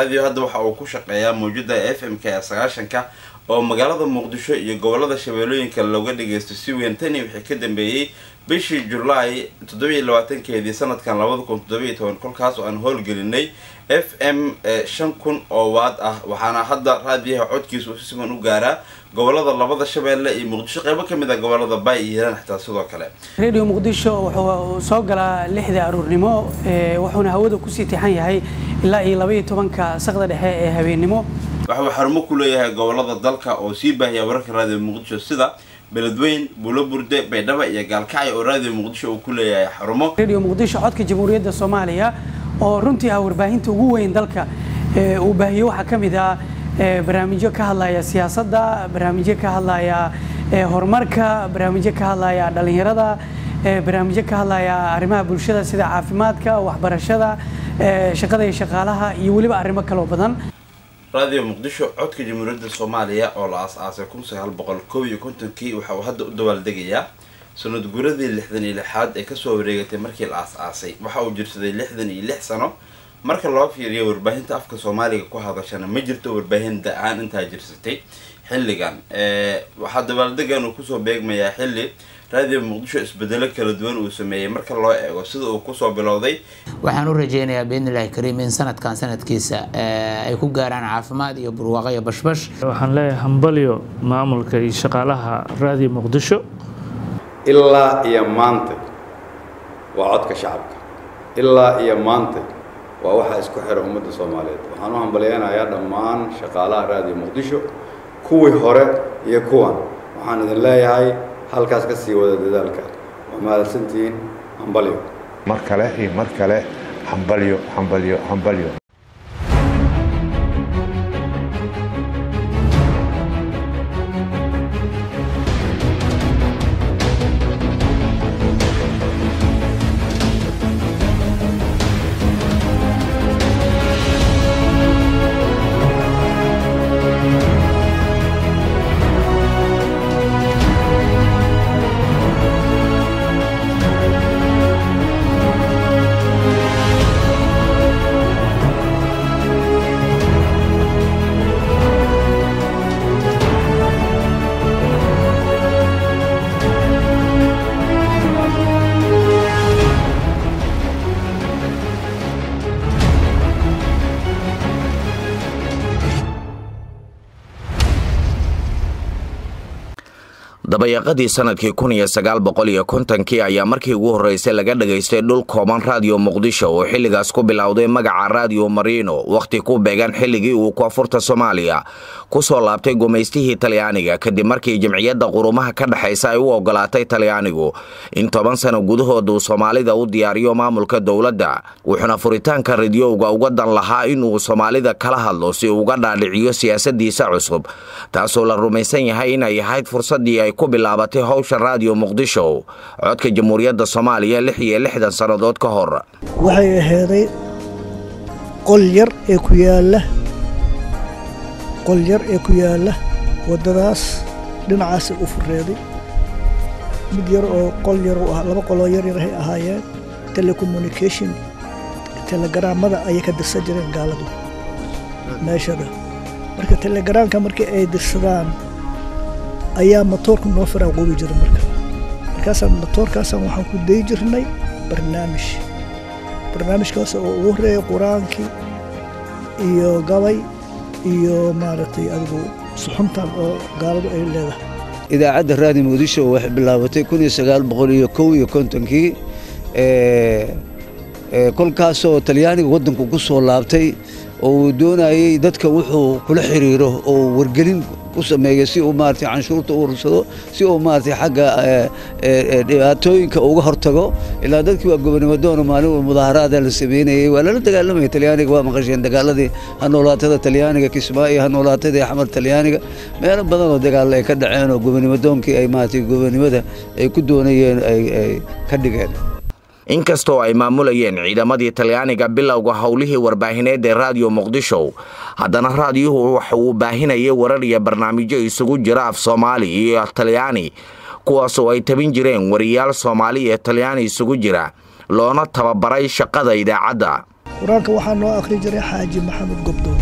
raadiyo hadda waxa uu ku shaqeeyaa mawjada f m k ee sagaashanka oo magaalada muqdisho iyo gobolada shabeellooyinka looga dhageysto si weyn tani wixii ka dambeeyey bishii julaay toddobiiyo labaatankeedii sanadkan labada kun toddobiiyo toban kolkaas oo aan howlgelinay f m shan kun oo waad ah waxaana hadda raadiyaha codkiisa uu si siman u gaaraa gobolada labada shabeelle iyo muqdisho qeybo ka mid a gobolada baay iyo hiiraan xitaa sidoo kale radio muqdisho wuxuu soo galaa lixda aruurnimo wuxuuna hawada kusii tixan yahay ilaa iyo labaiyo tobanka saqda dhexe ee habeennimo waxuu xarumo ku leeyahay gobolada dalka oo sii baahiya wararka raadiyo muqdisho sida beledweyn buulo burde baydhaba iyo gaalkacyo oo raadiyo muqdisho uu ku leeyahay xarumo radio muqdisho codka jamhuuriyadda soomaaliya oo runtii ah warbaahinta ugu weyn dalka uu baahiyo waxaa ka mid ah barnaamijyo ka hadlaya siyaasadda barnaamijyo ka hadlaya horumarka barnaamijyo ka hadlaya dhalinyarada barnaamijyo ka hadlaya arrimaha bulshada sida caafimaadka waxbarashada shaqada iyo shaqaalaha iyo weliba arrimo kaloo badan raadiyo muqdisho codka jamhuuriyadda soomaaliya oo la aas-aasay kun sagaal boqol kow iyo kontonkii waxa uu hadda u dabaaldegayaa sanad guradii lixdan iyo lixaad ee kasoo wareegatay markii la aas-aasay waxa uu jirsaday lixdan iyo lix sano marka loo fiiriyo warbaahinta afka soomaaliga ku hadashana ma jirto warbaahin da-aan intaa jirsatay xilligan waxaa dabaaldegan uu kusoo beegmayaa xilli raadiyo muqdisho isbedelo kala duwan uu sameeyey marka loo eego sida uu kusoo bilowday waxaan u rajeynayaa biidnillahi kariim in sanadkan sanadkiisa ay ku gaaraan caafimaad iyo burwaaqo iyo bashbash waxaan leeyahay hambalyo maamulka iyo shaqaalaha raadiyo muqdisho ilaa iyo maanta waa codka shacabka ilaa iyo maanta waa waxaa isku xira ummadda soomaaliyeed waxaan u hambalyeynayaa dhammaan shaqaalaha raadiyo muqdisho kuwii hore iyo kuwan waxaan idin leeyahay halkaas ka sii wada dadaalka waa mahadsantihiin hambalyo mar kale iyo mar kale hambalyo hambalyo hambalyo dabayaqadii sanadkii kun iyo sagaal boqol iyo kontonkii ayaa markii ugu horreysay laga dhagaystay dhul kooban raadiyo muqdisho oo xilligaas ku bilowday magaca raadiyo marino wakhti ku beegan xilligii uu koonfurta soomaaliya ku soo laabtay gumaystihii talyaaniga kadib markii jamciyadda qurumaha ka dhexaysa ay u ogolaatay talyaanigu in toban sano gudahood uu soomaalida u diyaariyo maamulka dowladda wuxuuna furitaanka radiyowga uga dan lahaa inuu soomaalida kala hadlo si uga dhaadhiciyo siyaasadiisa cusub taasoo la rumaysan yahay inay ahayd fursadii ay ku bilaabatay howsha raadiyo muqdisho codka jamhuuriyadda soomaaliya lix iyo lixdan sannadood ka hor waxay ahaaday qol yar ee ku yaalla qol yar ee ku yaalla waddadaas dhinacaasay u fureeday mid yar oo qol yar u ah laba qoloo yar yarahay ahaayeen telecommunication telegaraamada ayay ka dirsan jireen gaaladu meeshada marka telegaraamka markii ay dirsadaan ayaa matoorka noo faraaqoobi jira marka markaasaan matoorkaasaan waxaan ku dayi jirnay barnaamij barnaamijkaas oo ugu horreeyay qur-aankii iyo gabay iyo maaragtay adigu suxuntan oo gaaladu ay leedahay idaacadda raadi muqdisho waxay bilaabatay kun iyo sagaal boqol iyo kow iyo kontonkii kolkaasoo talyaaniga waddanku ku soo laabtay oo uu doonayey dadka wuxuu kula xiriiro oo wargelin ku sameeyo si uu maaragtay canshuurta u urursado si uu maaragtay xagga dhibaatooyinka uga hortago ilaa dadkii waa gobonimo doono maalin mudaaharaada la sameynayey waa lala dagaalamaya talyaaniga waa maqasheen dagaaladii hanoolaatada talyaaniga kismaayo hanoolaatadii xamar talyaaniga meelo badan oo dagaalla ay ka dhaceen oo gobonimo doonkii ay maaragtay gobonimada ay ku doonayeen ay ka dhigeen inkastoo ay maamulayeen ciidamadii talyaaniga bilowga howlihii warbaahineed ee raadiyo muqdisho haddana raadiyuhu waxa uu baahinayay warar iyo barnaamijyo isugu jira af soomaali iyo talyaani kuwaasoo ay tabin jireen wariyaal soomaali iyo talyaani isugu jira loona tababaray shaqada idaacadda qur-aanka waxaa noo akhri jiray xaaji maxamed gobdoon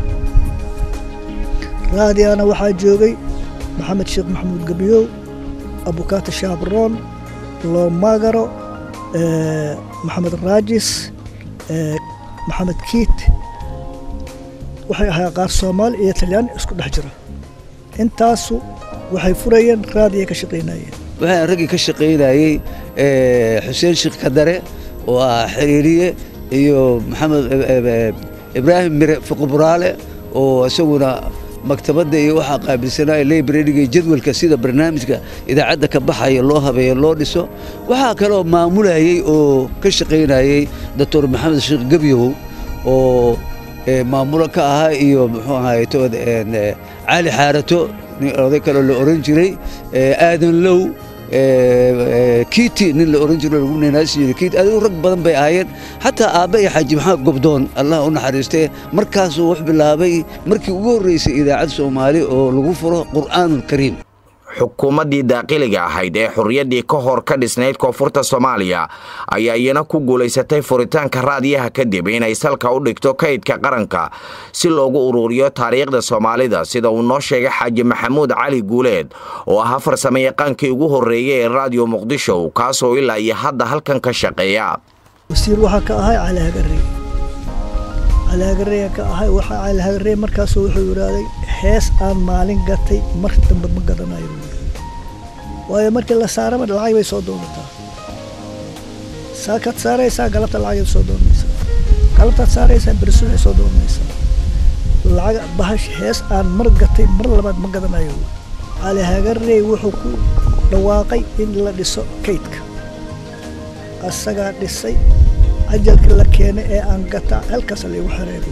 raadiana waxaa joogay maxamed sheekh maxamuud gebiyow abukaata shaabroon loomagaro maxamed raajis maxamed kiit waxay ahaa qaar soomaali iyo talyaani isku dhex jira intaasu waxay furayeen raadiya ka shaqaynayeen waxaan raggii ka shaqaynayey xuseen sheekh kadare oo ah xiriiriye iyo maxamed ibraahim mire fuquburaale oo isaguna maktabadda iyo waxaa qaabilsanaya librariga iyo jadwalka sida barnaamijka idaacadda ka baxaya loo habeeyo loo dhiso waxaa kaloo maamulayey oo ka shaqaynayey doctor maxamed sheekh gebyow oo maamulo ka ahaa iyo muxuu ahaay tood cali xaarato oday kaloo la oran jiray aadan low kiiti nin la oran jiro lagu neenaasi jiray kiiti adigu rag badan bay ahaayeen xataa aabba iyo xaaji maxamed gobdoon allah u naxariistee markaasuu wax bilaabay markii ugu horreysay idaacad soomaali oo lagu furo qur'aanul kariim xukuumaddii daaqiliga ahayd ee xurriyaddii ka hor ka dhisnayd koonfurta soomaaliya ayaa iyana ku guulaysatay furitaanka raadiyaha kadib inay salka u dhigto kaydka qaranka si loogu uruuriyo taariikhda soomaalida sida uu noo sheegay xaaji maxamuud cali guuleed oo ahaa farsamayaqaankii ugu horreeyey ee raadiyo muqdisho kaasoo ilaa iyo hadda halkan ka shaqeeya wasiir waxaa ka ahay cali hagarey cali hagarey ka ahay waxaa cali hagarey markaasuu wuxuu yidhaahday hees aan maalin gatay mar dambe ma gadanayo waayo markii la saarama lacag bay soo doonataa saakaad saaraysaa galabta lacagay soo doonaysaa galabtaad saaraysaa bersunay soo doonaysaa lacag bahash hees aan mar gatay mar labaad ma gadanayo cali hagarey wuxuu ku dhawaaqay in la dhiso kaydka asagaa dhisay ajalka la keenay ee aan gataa halkaas laygu xereeya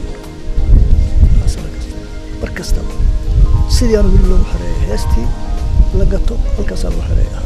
mar kastaba sidii aan weli loogu xereeya heestii la gato halkaasaa lagu xereeya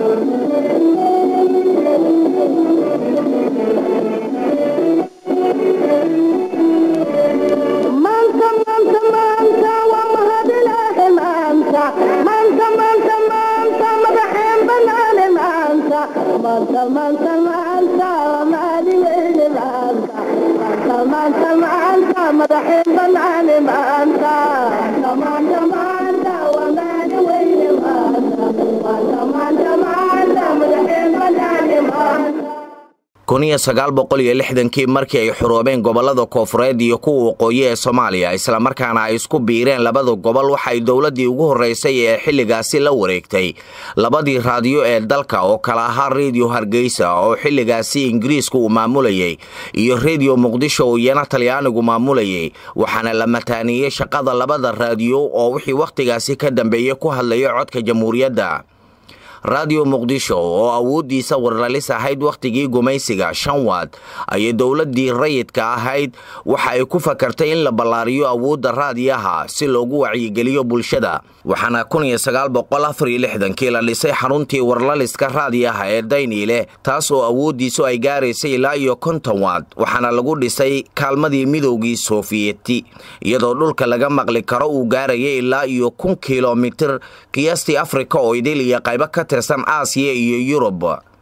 kuniyo sagaal boqol iyo lixdankii markii ay xuroobeen gobollada koofureed iyo kuwa waqooyi ee soomaaliya islamarkaana ay isku biireen labada gobol waxay dowladdii ugu horraysay ee xilligaasi la wareegtay labadii raadiyo ee dalka oo kala ahaa rediyo hargeysa oo xilligaasi ingiriisku uu maamulayay iyo rediyo muqdisho oo iyana talyaanigu maamulayay waxaana la mataaniyey shaqada labada raadiyo oo wixii wakhtigaasi ka dambeeyey ku hadlaya codka jamhuuriyadda raadiyo muqdisho oo awooddiisa warlalis ahayd wakhtigii gumaysiga shan waad ayay dowladdii rayidka ahayd waxa ay ku fakartay in la ballaariyo awoodda raadiyaha si loogu wacyigeliyo bulshada waxaana kii la dhisay xaruntii warlaliska raadiyaha ee dayniile taas oo awooddiisu ay gaaraysay ilaa iyo konton waad waxaana lagu dhisay kaalmadii midowgii soofiyeti iyadoo dhulka laga maqli karo uu gaarayay ilaa iyo kun kilomitir qiyaastii afrika oo idil iyo qaybo ka tirsan aasiya iyo yurub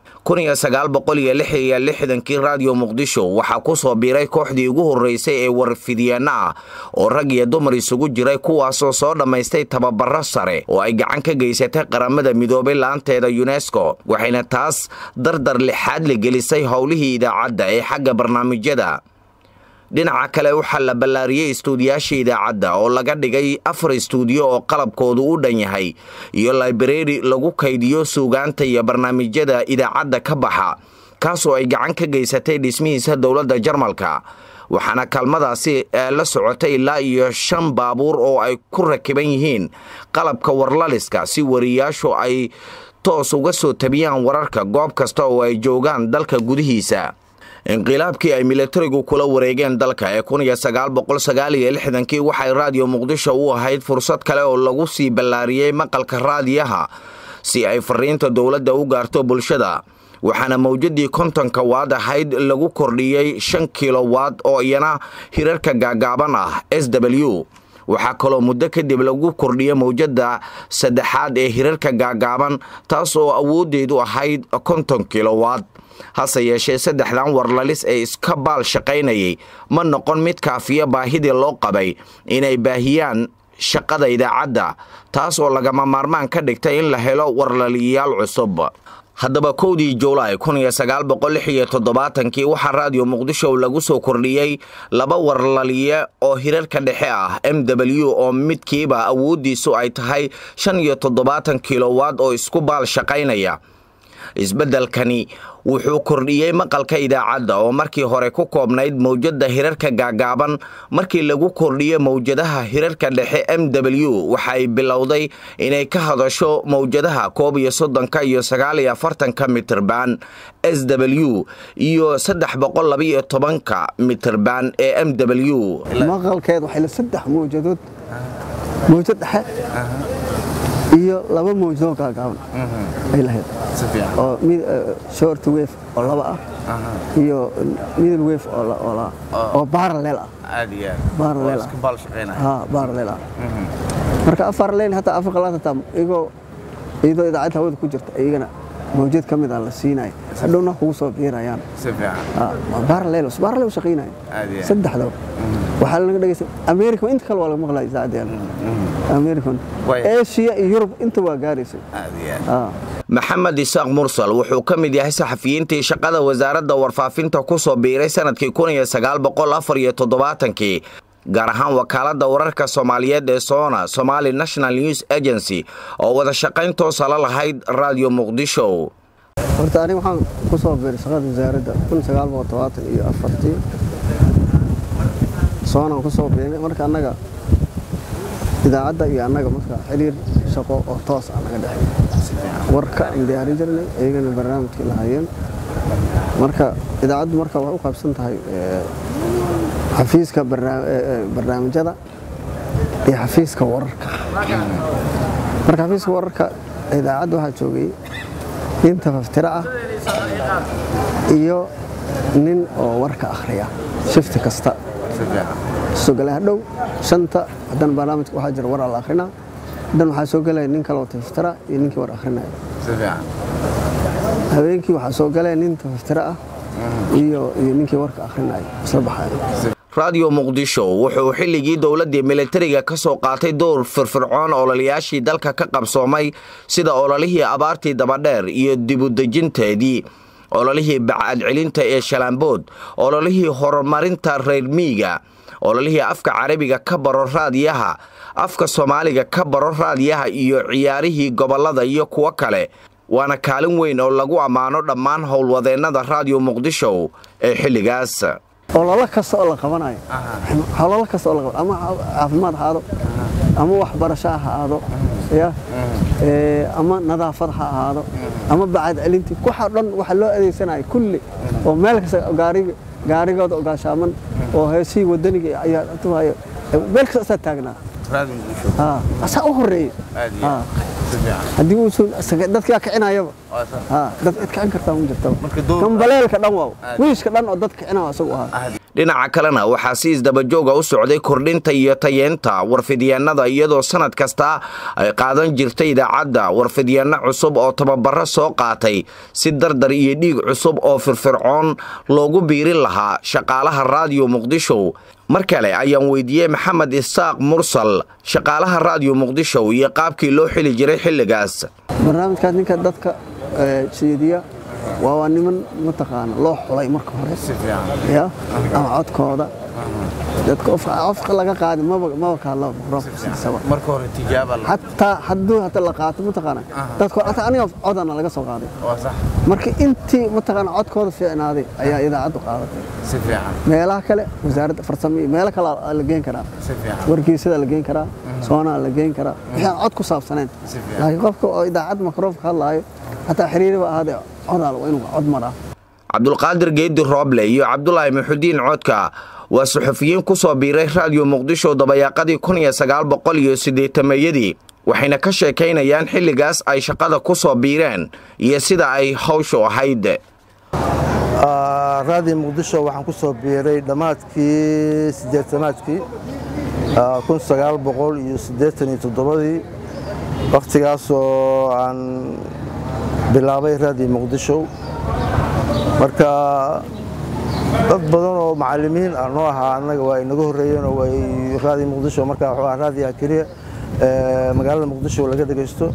kii raadiyo muqdisho waxaa ku soo biiray kooxdii ugu horraysay ee warfidyaano ah oo rag iyo dumar isugu jiray kuwaasoo soo dhammaystay tababaro sare oo ay gacan ka geysatay qaramada midoobay laanteeda yunesko waxayna taas dardar lixaad la gelisay howlihii idaacadda ee xagga barnaamijyada dhinaca kale waxaa la ballaariyey istuudiyaasha idaacadda oo laga dhigay afar istuudiyo oo qalabkoodu u dhan yahay iyo librari lagu kaydiyo suugaanta iyo barnaamijyada idaacadda ka baxa kaasoo ay gacan ka geysatay dhismihiisa dowladda jarmalka waxaana kaalmadaasi la socotay ilaa iyo shan baabuur oo ay ku rakiban yihiin qalabka warlaliska si wariyaashu ay toos uga soo tabiyaan wararka goob kasta oo ay joogaan dalka gudihiisa inqilaabkii ay milatarigu kula wareegeen dalka ee kii waxay raadiyo muqdisho u ahayd fursad kale oo lagu sii ballaariyey maqalka raadiyaha si ay fariinta dowladda u gaarto bulshada waxaana mawjadii kontonka waad ahayd lagu kordhiyey shan kilowaad oo iyana hirarka gaagaaban ah s w waxaa kaloo muddo kadib lagu kordhiyey mawjadda saddexaad ee hirarka gaagaaban taas oo awooddeedu ahayd konton kilowaad hase yeeshee saddexdan warlalis ee iska baal shaqaynayay ma noqon mid kaafiya baahidii loo qabay inay baahiyaan shaqada idaacadda taas oo lagama maarmaan ka dhigtay in la helo warlaliyayaal cusub haddaba kowdii juulaay kun iyo sagaal boqol lix iyo toddobaatankii waxaa raadiyo muqdisho lagu soo kordhiyey laba warlaliye oo hirarka dhexe ah m w oo midkiiba awooddiisu ay tahay shan iyo toddobaatan kilowaad oo isku baal shaqaynaya isbeddelkani wuxuu kordhiyey maqalka idaacadda oo markii hore ku koobnayd mawjadda hirarka gaagaaban markii lagu kordhiyo mawjadaha hirarka dhexe m w waxa ay bilowday inay ka hadasho mawjadaha koob iyo soddonka iyo sagaal iyo afartanka mitirban s w iyo saddex boqol labaiyo tobanka mitirban ee m w maqalkeed waxay la saddex mawjadood mawjad dhexe iyo laba mawjadoo gaagaaban ay lahayd oo short wave oo laba ah iyo middle wave oo parallel ah parallel ah parallel ah marka afar lane hataa afar qalaad hataa iyagoo iyadoo idaacadda hawada ku jirta iyagana mawjad ka mid ah la siinaya hadhowna kugu soo biirayaan parallel parallel shaqaynaya saddexdaba waxaa laga dhegeysta america inta kale waa laga maqlaya idaacaddeena american asia iyo yurub inta waa gaaraysay maxamed isaaq mursal wuxuu ka mid yahay saxafiyiintii shaqada wasaaradda warfaafinta ku soo biiray sanadkii kun iyo sagaal boqol afar iyo toddobaatankii gaar ahaan wakaaladda wararka soomaaliyeed ee soona somali national news agency oo wada shaqayn toosa la lahayd raadiyo muqdisho horta aniga waxaan ku soo biiray shaqada wasaaradda kun sagaal boqol todobaatan iyo afartii soonaan ku soo biirnay marka annaga idaacadda iyo annaga marka xiriir shaqo oo toos ah naga dhexeey warka aan diyaarin jirnay iyagana barnaamijkii lahaayeen marka idaacaddu marka waxay u qaybsan tahay xafiiska barnaamijyada iyo xafiiska wararka marka xafiiska wararka idaacadda waxaa joogay nin tafaftiro ah iyo nin oo warka akhriya shifti kasta soo galay hadhow shanta haddana barnaamijka waxaa jira waraa la akrinaa haddana waxaa soo galaya nin kale oo tafaftira iyo ninkii war akrinaya habeenkii waxaa soo galaya nin tafaftira ah iyo iyo ninkii warka akrinaya isla baxaya raadiyo muqdisho wuxuu xilligii dowladdii militariga ka soo qaatay dowr firfircoon ololayaashii dalka ka qabsoomay sida ololihii abaartii dabadheer iyo dibudejinteedii ololihii bacadcelinta ee shalaambood ololihii horumarinta reermiiga ololihii afka carabiga ka baro raadiyaha afka soomaaliga ka baro raadiyaha iyo ciyaarihii gobollada iyo kuwo kale waana kaalin weyn oo lagu ammaano dhammaan howlwadeennada raadiyo muqdisho ee xilligaas ololo kasta oo la qabanayo ololo kasta oo la qabanayo ama caafimaad ha aado ama waxbarasho ha aado ya ama nadaafad ha ahaado ama bacad celintii waxa dhan waxa loo adeegsanaya kulli oo meel kasta gaariga gaarigooda gaashaaman oo heesihii wadaniga ayaa tuhayo meel kasta asaa taagnaa asaa u horeeyey haddii uusan dadkaa kicinayaba dad cid kicin kartaa ma jirtaba gambaleelka dhan waaw wiishka dhan oo dad kicinaa isagu ahaa dhinaca kalena waxaa si isdabajooga u socday kordhinta iyo tayeenta warfidyaennada iyadoo sanad kasta ay qaadan jirtay idaacadda warfidyaenno cusub oo tababaro soo qaatay si dardar iyo dhiig cusub oo firfircoon loogu biirin lahaa shaqaalaha raadiyo muqdisho mar kale ayaan weydiiyey maxamed isaaq mursal shaqaalaha raadiyo muqdisho iyo qaabkii loo xili jiray xilligaas barnaamijkaas ninka dadka jeediya waa waa niman mataqaana loo xulay marka hore ya ama codkooda dadka qofka laga qaadi maba ka hadlo marka hore tijaaba hataa hadduu hata la qaato mataqaana dadka hataa aniga codana laga soo qaaday marka intii mataqaana codkooda fiicnaaday ayaa idaacaddu qaadatay si fiican meelaha kale wasaaradda farsamo iyo meelo kale la geen karaa wargeysada la geen karaa soonaa la geen karaa wixii aan cod ku saabsanayn laakiin qofka oo idaacad makroofka hadlaayo hataa xiriiriba ahaadee codaal waa inuu cod maraa cabdulqaadir geedi rooble iyo cabdulaahi maxudiin codka waa suxufiyiin ku soo biiray raadiyo muqdisho dabayaaqadii kun iyo sagaal boqol iyo siddeetameeyadii waxayna ka sheekaynayaan xilligaas ay shaqada ku soo biireen iyo sida ay hawshu ahayd raadiyo muqdisho waxaan ku soo biiray dhammaadkii siddeetanaadkii kun sagaal boqol iyo siddeetan iyo toddobadii wakhtigaasoo aan bilaabay raadiyo muqdisho marka dad badan oo macalimiin ah noo ahaa annaga waa inaga horreeyeen oo way raadiyo muqdisho marka wuxuu ahaa raadiyaha keliya magaalada muqdisho laga dhegaysto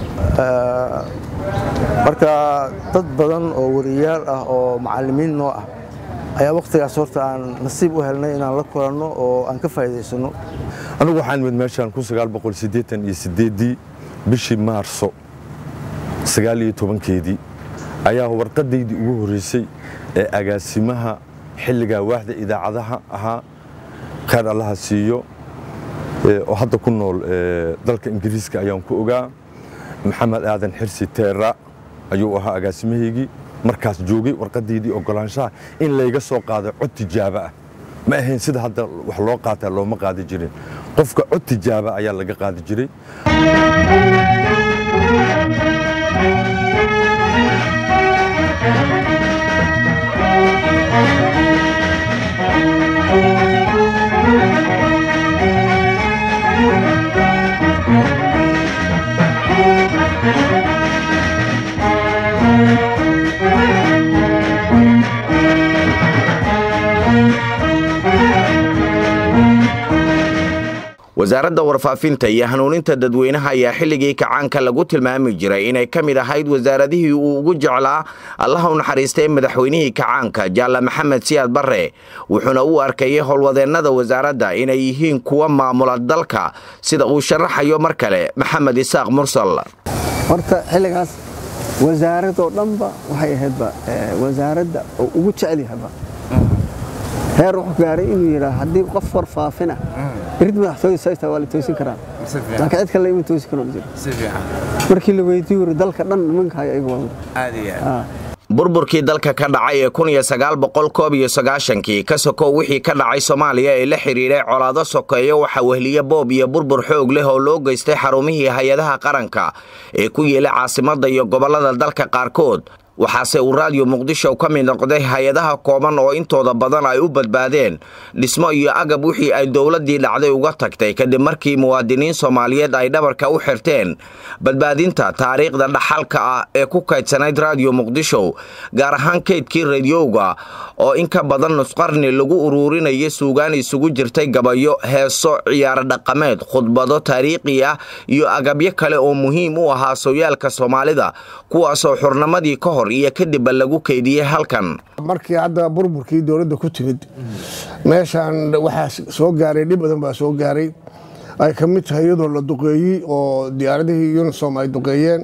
marka dad badan oo wariyaal ah oo macalimiin noo ah ayaa wakhtigaas horta aan nasiib u helnay inaan la kulanno oo aan ka faa'iidaysano anigu waxaan imid meeshaan kun sagaal boqol siddeetan iyo siddeeddii bishii maarso sagaal iyo tobankeedii ayaa warqadaydii ugu horreysay ee agaasimaha xilligaa waaxda idaacadaha ahaa khayr allaha siiyo oo hadda ku nool dalka ingiriiska ayaan ku ogaa maxamed aadan xirsi teera ayuu ahaa agaasimahaygii markaas joogay warqadaydii ogolaanshaha in layga soo qaado cod tijaabo ah ma ahayn sida hadda wax loo qaataa looma qaadi jirin qofka cod tijaaba ayaa laga qaadi jiray wasaaradda warfaafinta iyo hanuuninta dadweynaha ayaa xilligii kacaanka lagu tilmaami jiray inay ka mid ahayd wasaaradihii uu ugu jeclaa allaha u naxariistay madaxweynihii kacaanka jaalla maxamed siyaad barre wuxuuna u arkayay howlwadeennada wasaaradda inay yihiin kuwa maamula dalka sida uu sharaxayo mar kale maxamed isaaq mursal horta xilligaas wasaaradoo dhanba waxay ahaydba wasaaradda oo ugu jecel yahaba heer wuxuu gaaray inuu yidhaa haddii qof warfaafina irid madaxtooyada waa la toosin karaa laakiin cid kale ima toosi karo jiro markii la weydiiyo wuri dalka dhan nimankaaya iyaga waa burburkii dalka ka dhacay ee kun iyo sagaal boqol koob iyo sagaashankii ka sokow wixii ka dhacay soomaaliya ee la xidhiidhay colaado sokeeyo waxaa wehliye boob iyo burbur xoog leh oo loo geystay xarumihii hay-adaha qaranka ee ku yeelay caasimadda iyo gobollada dalka qaarkood waxaase uu raadiyo muqdisho ka mid noqday hay-adaha kooban oo intooda badan ay u badbaadeen dhismo iyo agab wixii ay dowladdii dhacday uga tagtay kadib markii muwaadiniin soomaaliyeed ay dhabarka u xirteen badbaadinta taariikhda dhaxalka ah ee ku kaydsanayd raadiyo muqdisho gaar ahaan kaydkii radiyowga oo in ka badan nusqarni lagu uruurinaya suugaan isugu jirtay gabayo heeso ciyaaro dhaqameed khudbado taariikhi ah iyo agabyo kale oo muhiim u ahaa sooyaalka soomaalida kuwaasoo xurnimadii ka hor iyo kadibba lagu keydiyey halkan markii hadda burburkii dowladda ku timid meeshaan waxaa soo gaaray dhib badan baa soo gaaray ay ka mid tahay iyadoo la duqeeyey oo diyaaradihii unisom ay duqeeyeen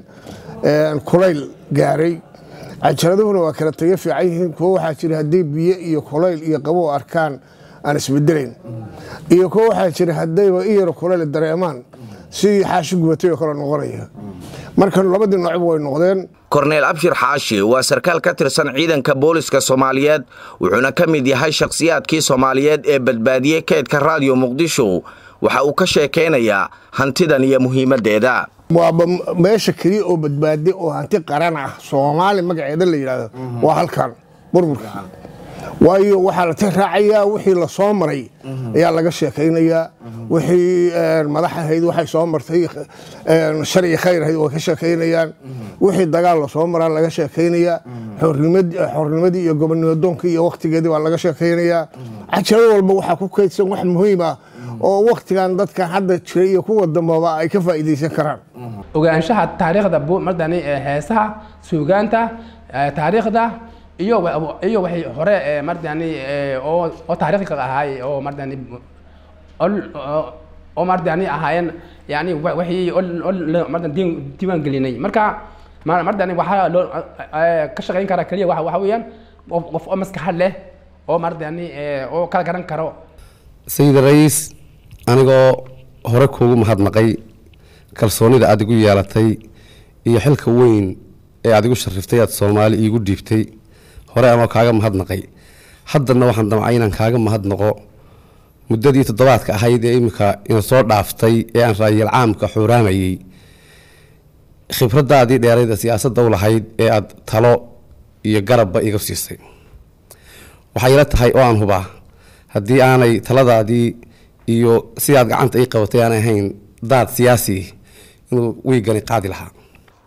kulayl gaaray cajaradahuna waa kala taga fiican yihiin kuwo waxaa jira haddii biyo iyo kulayl iyo qabow arkaan aan isbedelayn iyo kuwo waxaa jira haddayba i yaro kulayl dareemaan sidii xaashi gubatay oo kale noqonaya marka labadii noocba way noqdeen korneel abshir xaashi waa sarkaal ka tirsan ciidanka booliska soomaaliyeed wuxuuna ka mid yahay shakhsiyaadkii soomaaliyeed ee badbaadiyey keydka raadiyo muqdisho waxa uu ka sheekaynayaa hantidan iyo muhiimaddeeda waaba meesha keliya oo badbaadi oo hanti qaran ah soomaali magaceeda la yidhaahdo waa halkan burburka waayo waxaa la ti raacayaa wixii la soo maray ayaa laga sheekaynayaa wixii madax ahayd waxay soo martay sharci khayr ahayd way ka sheekaynayaan wixii dagaal la soo maraa laga sheekaynayaa xornimadii iyo gobonnimadoonkii iyo wakhtigeedii baa laga sheekaynayaa cajalad walba waxaa ku kaydsan wax muhiim ah oo wakhtigan dadkan hadda jiray iyo kuwa dambaba ay ka faa'iidaysan karaan ogaanshaha taariikhda mardani heesaha suugaanta taariikhda iyo iyo waxay hore mardani oo oo taariikhka ahaay oo mardani oo mardani ahaayeen yani waxay mardan diiwaan gelinay marka mardani waxaa loo ka shaqayn karaa keliya waxa weeyaan qof oo maskaxad leh oo mardani oo kala garan karo sayid ra'iis anigoo hore kuugu mahadnaqay kalsoonida aad igu yeelatay iyo xilka weyn ee aad igu shariftay aad soomaali iigu dhiibtay hore ama kaaga mahadnaqay haddana waxaan damcay inaan kaaga mahadnaqo muddadii toddobaadka ahayd ee iminka ina soo dhaaftay ee aan raayal caamka xuuraamayey khibraddaadii dheerayda siyaasadda u lahayd ee aad talo iyo garabba iga siisay waxay ila tahay oo aan hubaa haddii aanay taladaadii iyo sidaad gacanta ii qabatay aanay ahayn daad siyaasi inuu weygani qaadi lahaa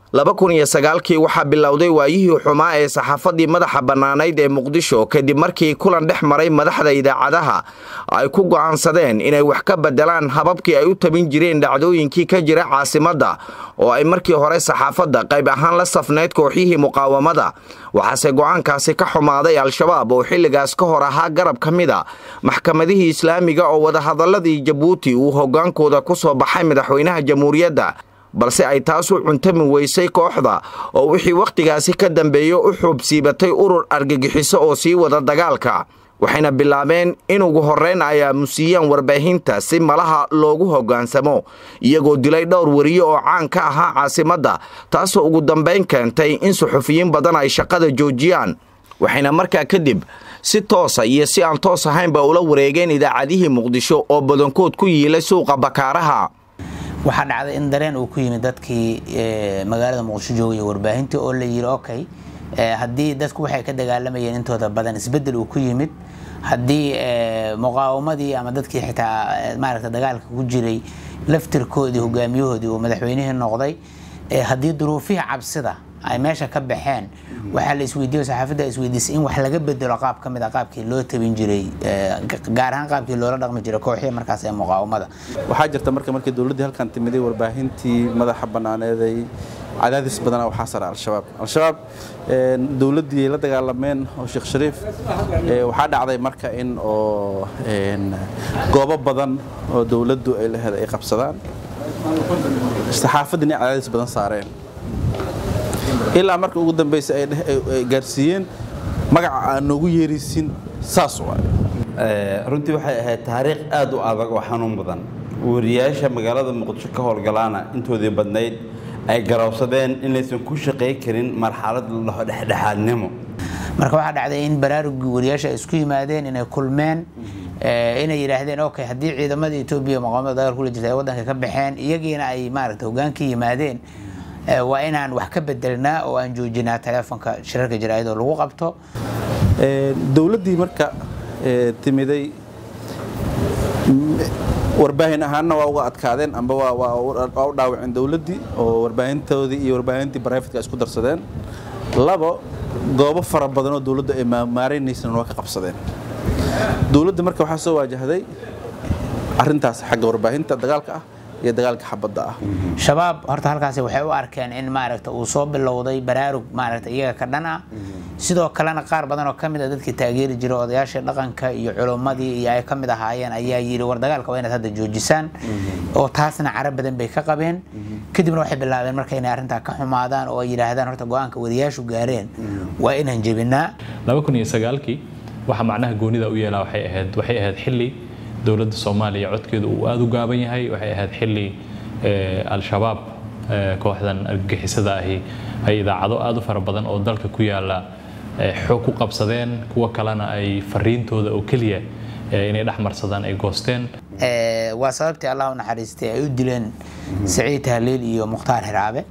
laba kun iyo sagaalkii waxaa bilowday waayihii xumaa ee saxaafadii madaxa bannaanayd ee muqdisho kadib markii kulan dhex maray madaxda idaacadaha ay ku go'aansadeen inay wax ka beddelaan hababkii ay u tabin jireen dhacdooyinkii ka jira caasimadda oo ay markii hore saxaafadda qayb ahaan la safnayd kooxyihii muqaawamada waxaase go'aankaasi ka xumaaday al-shabaab oo xilligaas ka hor ahaa garab ka mida maxkamadihii islaamiga oo wadahadalladii jabuuti uu hoggaankooda ku soo baxay madaxweynaha jamhuuriyadda balse ay taas u cuntami weysay kooxda oo wixii wakhtigaasi ka dambeeyo u xuubsiibatay urur argagixiso oo sii wada dagaalka waxayna bilaabeen in ugu horrayn ay aamusiiyaan warbaahinta si malaha loogu hoggaansamo iyagoo dilay dhowr wariye oo caan ka ahaa caasimadda taasoo ugu dambayn keentay in suxufiyiin badan ay shaqada joojiyaan waxayna markaa kadib si toosa iyo si aan toos ahaynba ula wareegeen idaacadihii muqdisho oo badankood ku yiilay suuqa bakaaraha waxaa dhacday in dareen uu ku yimid dadkii magaalada muqdisho joogaya warbaahintii oo la yidhi okay haddii dadku waxay ka dagaalamayeen intooda badan isbedel uu ku yimid haddii muqaawamadii ama dadkii xitaa maaragta dagaalka ku jiray laftirkoodii hogaamiyahoodii uu madaxweynihii noqday haddii duruufihii cabsida ay meesha ka baxeen waxaa la isweydiiyo saxaafadda isweydiisay in wax laga bedelo qaab ka mid a qaabkii loo tabin jiray gaar ahaan qaabkii loola dhaqmi jiray kooxihii markaas ee muqaawamada waxaa jirta marka markii dowladdii halkan timiday warbaahintii madaxa bannaaneeday cadaadis badana waxaa sara al-shabaab al-shabaab dowladdii ay la dagaalameen oo sheekh shariif waxaa dhacday marka in oo goobo badan oo dowladdu ay laheed ay qabsadaan saxaafaddina cadaadis badan saareen ilaa marka ugu dambaysa ay gaarsiiyeen magaca aan noogu yeeraysin saas waay runtii waxay ahayd taariikh aad u adag oo xanuun badan wariyaasha magaalada muqdisho ka howlgalaana intoodii badnayd ay garowsadeen inaysan ku shaqay karin marxalad la dhaho dhexdhexaadnimo marka waxaa dhacday in baraarugii wariyaasha ay isku yimaadeen inay kulmeen inay yidhaahdeen okay haddii ciidamada etoobiya muqaamada dagaal kula jirta ay waddanka ka baxeen iyagiina ay maaragta hogaankii yimaadeen waa inaan wax ka bedelnaa oo aan joojinaa teleefonka shirarka jaraa'idoo lagu qabto dowladdii marka timiday warbaahin ahaanna waa uga adkaadeen amba waa u dhaawaceen dowladdii oo warbaahintoodii iyo warbaahintii barayfatka isku darsadeen labo goobo fara badan oo dowladdu ay maaraynaysan waa ka qabsadeen dowladda marka waxaa soo waajahday arrintaas xagga warbaahinta dagaalka ah iyo dagaalka xabadda ah shabaab horta halkaasi waxay u arkeen in maaragta uu soo bilowday baraarug maaragta iyaga ka dhan ah sidoo kalena qaar badan oo kamid a dadkii taageeri jiray odayaashii dhaqanka iyo culummadii iyo ay ka mid ahaayeen ayaa yidhi war dagaalka waa inaad hadda joojisaan oo taasna carab badan bay ka qabeen kadibna waxay bilaabeen marka inay arrintaa ka xumaadaan oo ay yidhaahdaan horta go-aanka wariyaashu gaareen waa inaan jebinaa laba kun iyo sagaalkii waxa macnaha goonida u yeelaa waxay ahayd waxay ahayd xilli dowladda soomaaliya codkeedu uu aada u gaaban yahay waxay ahayd xilli al-shabaab kooxdan argagixisada ahi ay idaacado aada u fara badan oo dalka ku yaala xoog ku qabsadeen kuwa kalena ay fariintooda oo keliya inay dhex marsadaan ay goosteen waa sababtii allah u naxariistay ay u dileen saciid tahliil iyo mukhtaar xiraabe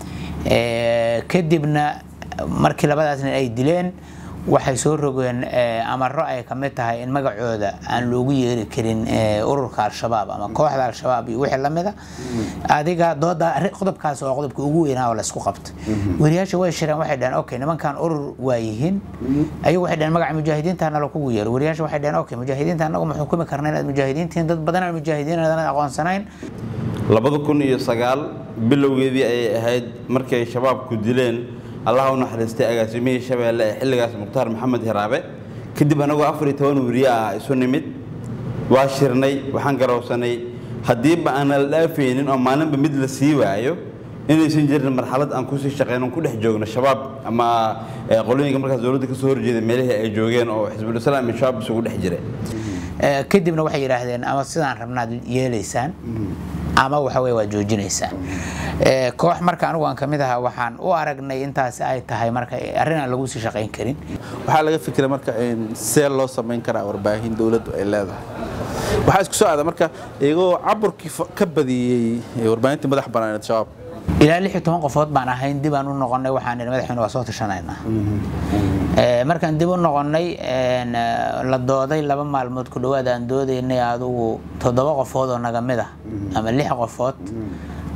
kadibna markii labadaas nin ay dileen waxay soo rogeen amaro ay ka mid tahay in magacooda aan loogu yeeri karin ururka al-shabaab ama kooxda al-shabaab iyo wixii lamida adiga dooda qodobkaas oo qodobka ugu weynaa oo laysku qabtay wariyaasha way shireen waxay dhaheen okay nimankan urur waa yihiin ayagu waxay dhaheen magaca mujaahidiinta nala kugu yeero wariyaasha waxay dhaheen okay mujaahidiinta anagu ma xukumi karna inaad mujaahidiintihiin dad badan aan mujaahidiin aadan aqoonsanayn labada kun iyo sagaal bilowgeedii ayay ahayd markay shabaabku dileen allaha u naxariistay agaasimihii shabeelle ee xilligaas mukhtaar maxamed hiraabe kadib anagoo afar iyo toban weriye ah isu nimid waa shirnay waxaan garowsanay haddiiba aan la dhaafaynin oo maalinba mid la sii waayo inaysan jirin marxalad aan kusii shaqeyno ku dhex joogno shabaab ama qolooyinka markaas dowladda ka soo horjeeda meelihii ay joogeen oo xisbulislaam iyo shabaab isugu dhex jiray kadibna waxay yidhaahdeen ama sidaan rabnaad yeelaysaan ama waxa weye waa joojinaysaan koox marka anigu aan kamid ahaa waxaan u aragnay intaasi ay tahay marka arrin aan lagu sii shaqayn karin waxaa laga fikiray marka see loo samayn karaa warbaahin dowladdu ay leedahay waxaa isku soo aada marka iyagoo caburkii ka badiyey warbaahintii madax banaaneed shabaab ilaa lix iyo toban qofood baan ahayn dib aan u noqonay waxaan idhi madaxweyne waa soo tashanaynaa markaan dib u noqonay la dooday laba maalmood ku dhowaad aan doodaynay adigu toddoba qofood oo naga mid ah ama lix qofood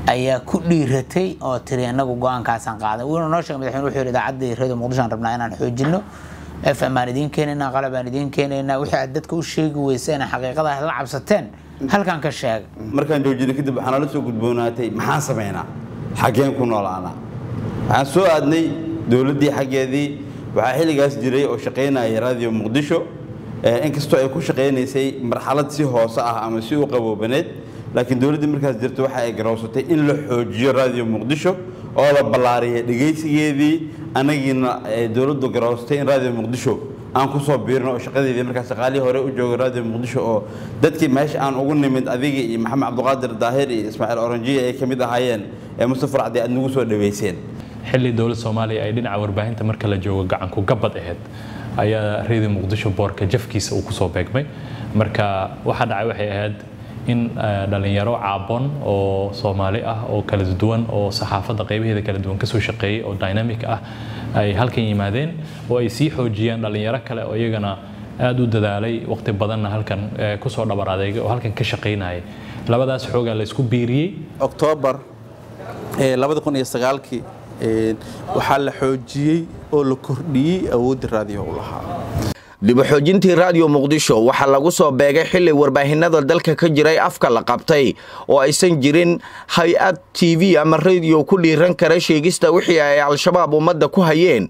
ayaa ku dhiiratay oo tiri inagu go-aankaasaan qaaday wuuna noo sheegay madaxweyne wuxuu yidhi idaacadda radio muqdisho aan rabnaa inaan xoojinno fm aan idiin keenaynaa qalab aan idiin keenaynaa wixii aad dadka u sheegi weyseen xaqiiqada aad la cabsateen halkan ka sheega markaan joojinay kadib waxaa nala soo gudboonaatay maxaan samaynaa xaggeen ku noolaanaa waxaan soo aadnay dowladdii xaggeedii waxaa xilligaas jiray oo shaqaynaya radio muqdisho inkastoo ay ku shaqaynaysay marxalad si hoose ah ama si u qaboobaneed laakiin dowladdii markaas jirta waxa ay garowsatay in la xoojiyo radio muqdisho oo la ballaariya dhegaysigeedii anagiina dowladdu garowsatay in radio muqdisho aan ku soo biirno oo shaqadeedii markaas shaqaalihii hore u joogay radio muqdisho oo dadkii meesha aan ugu nimid adiga iyo maxamed cabdiqaadir daahir iyo ismaaciil oranjiya ay ka mid ahaayeen ee mustafa racdi aad nagu soo dhaweyseen xilli dowladda soomaaliya ay dhinaca warbaahinta marka la joogo gacanku gabad ahayd ayaa radio muqdisho boorka jafkiisa uu kusoo beegmay marka waxaa dhacay waxay ahayd in dhalinyaro caabon oo soomaali ah oo kala duwan oo saxaafadda qaybaheeda kala duwan kasoo shaqeeyay oo dynamic ah ay halkan yimaadeen oo ay sii xoojiyeen dhalinyaro kale oo iyagana aada u dadaalay waqti badanna halkan kusoo dhabar adeegay oo halkan ka shaqaynayay labadaas xoogaa la isku biiriyey oktoobar labada kun iyo sagaalkii waxaa la xoojiyey oo la kordhiyey awoodda raadiyo u lahaa dib u xoojintii raadiyo muqdisho waxaa lagu soo beegay xilli warbaahinada dalka ka jiray afka la qabtay oo aysan jirin hay-ad t v ama radiyo ku dhiiran kara sheegista wixii ay al-shabaab ummadda ku hayeen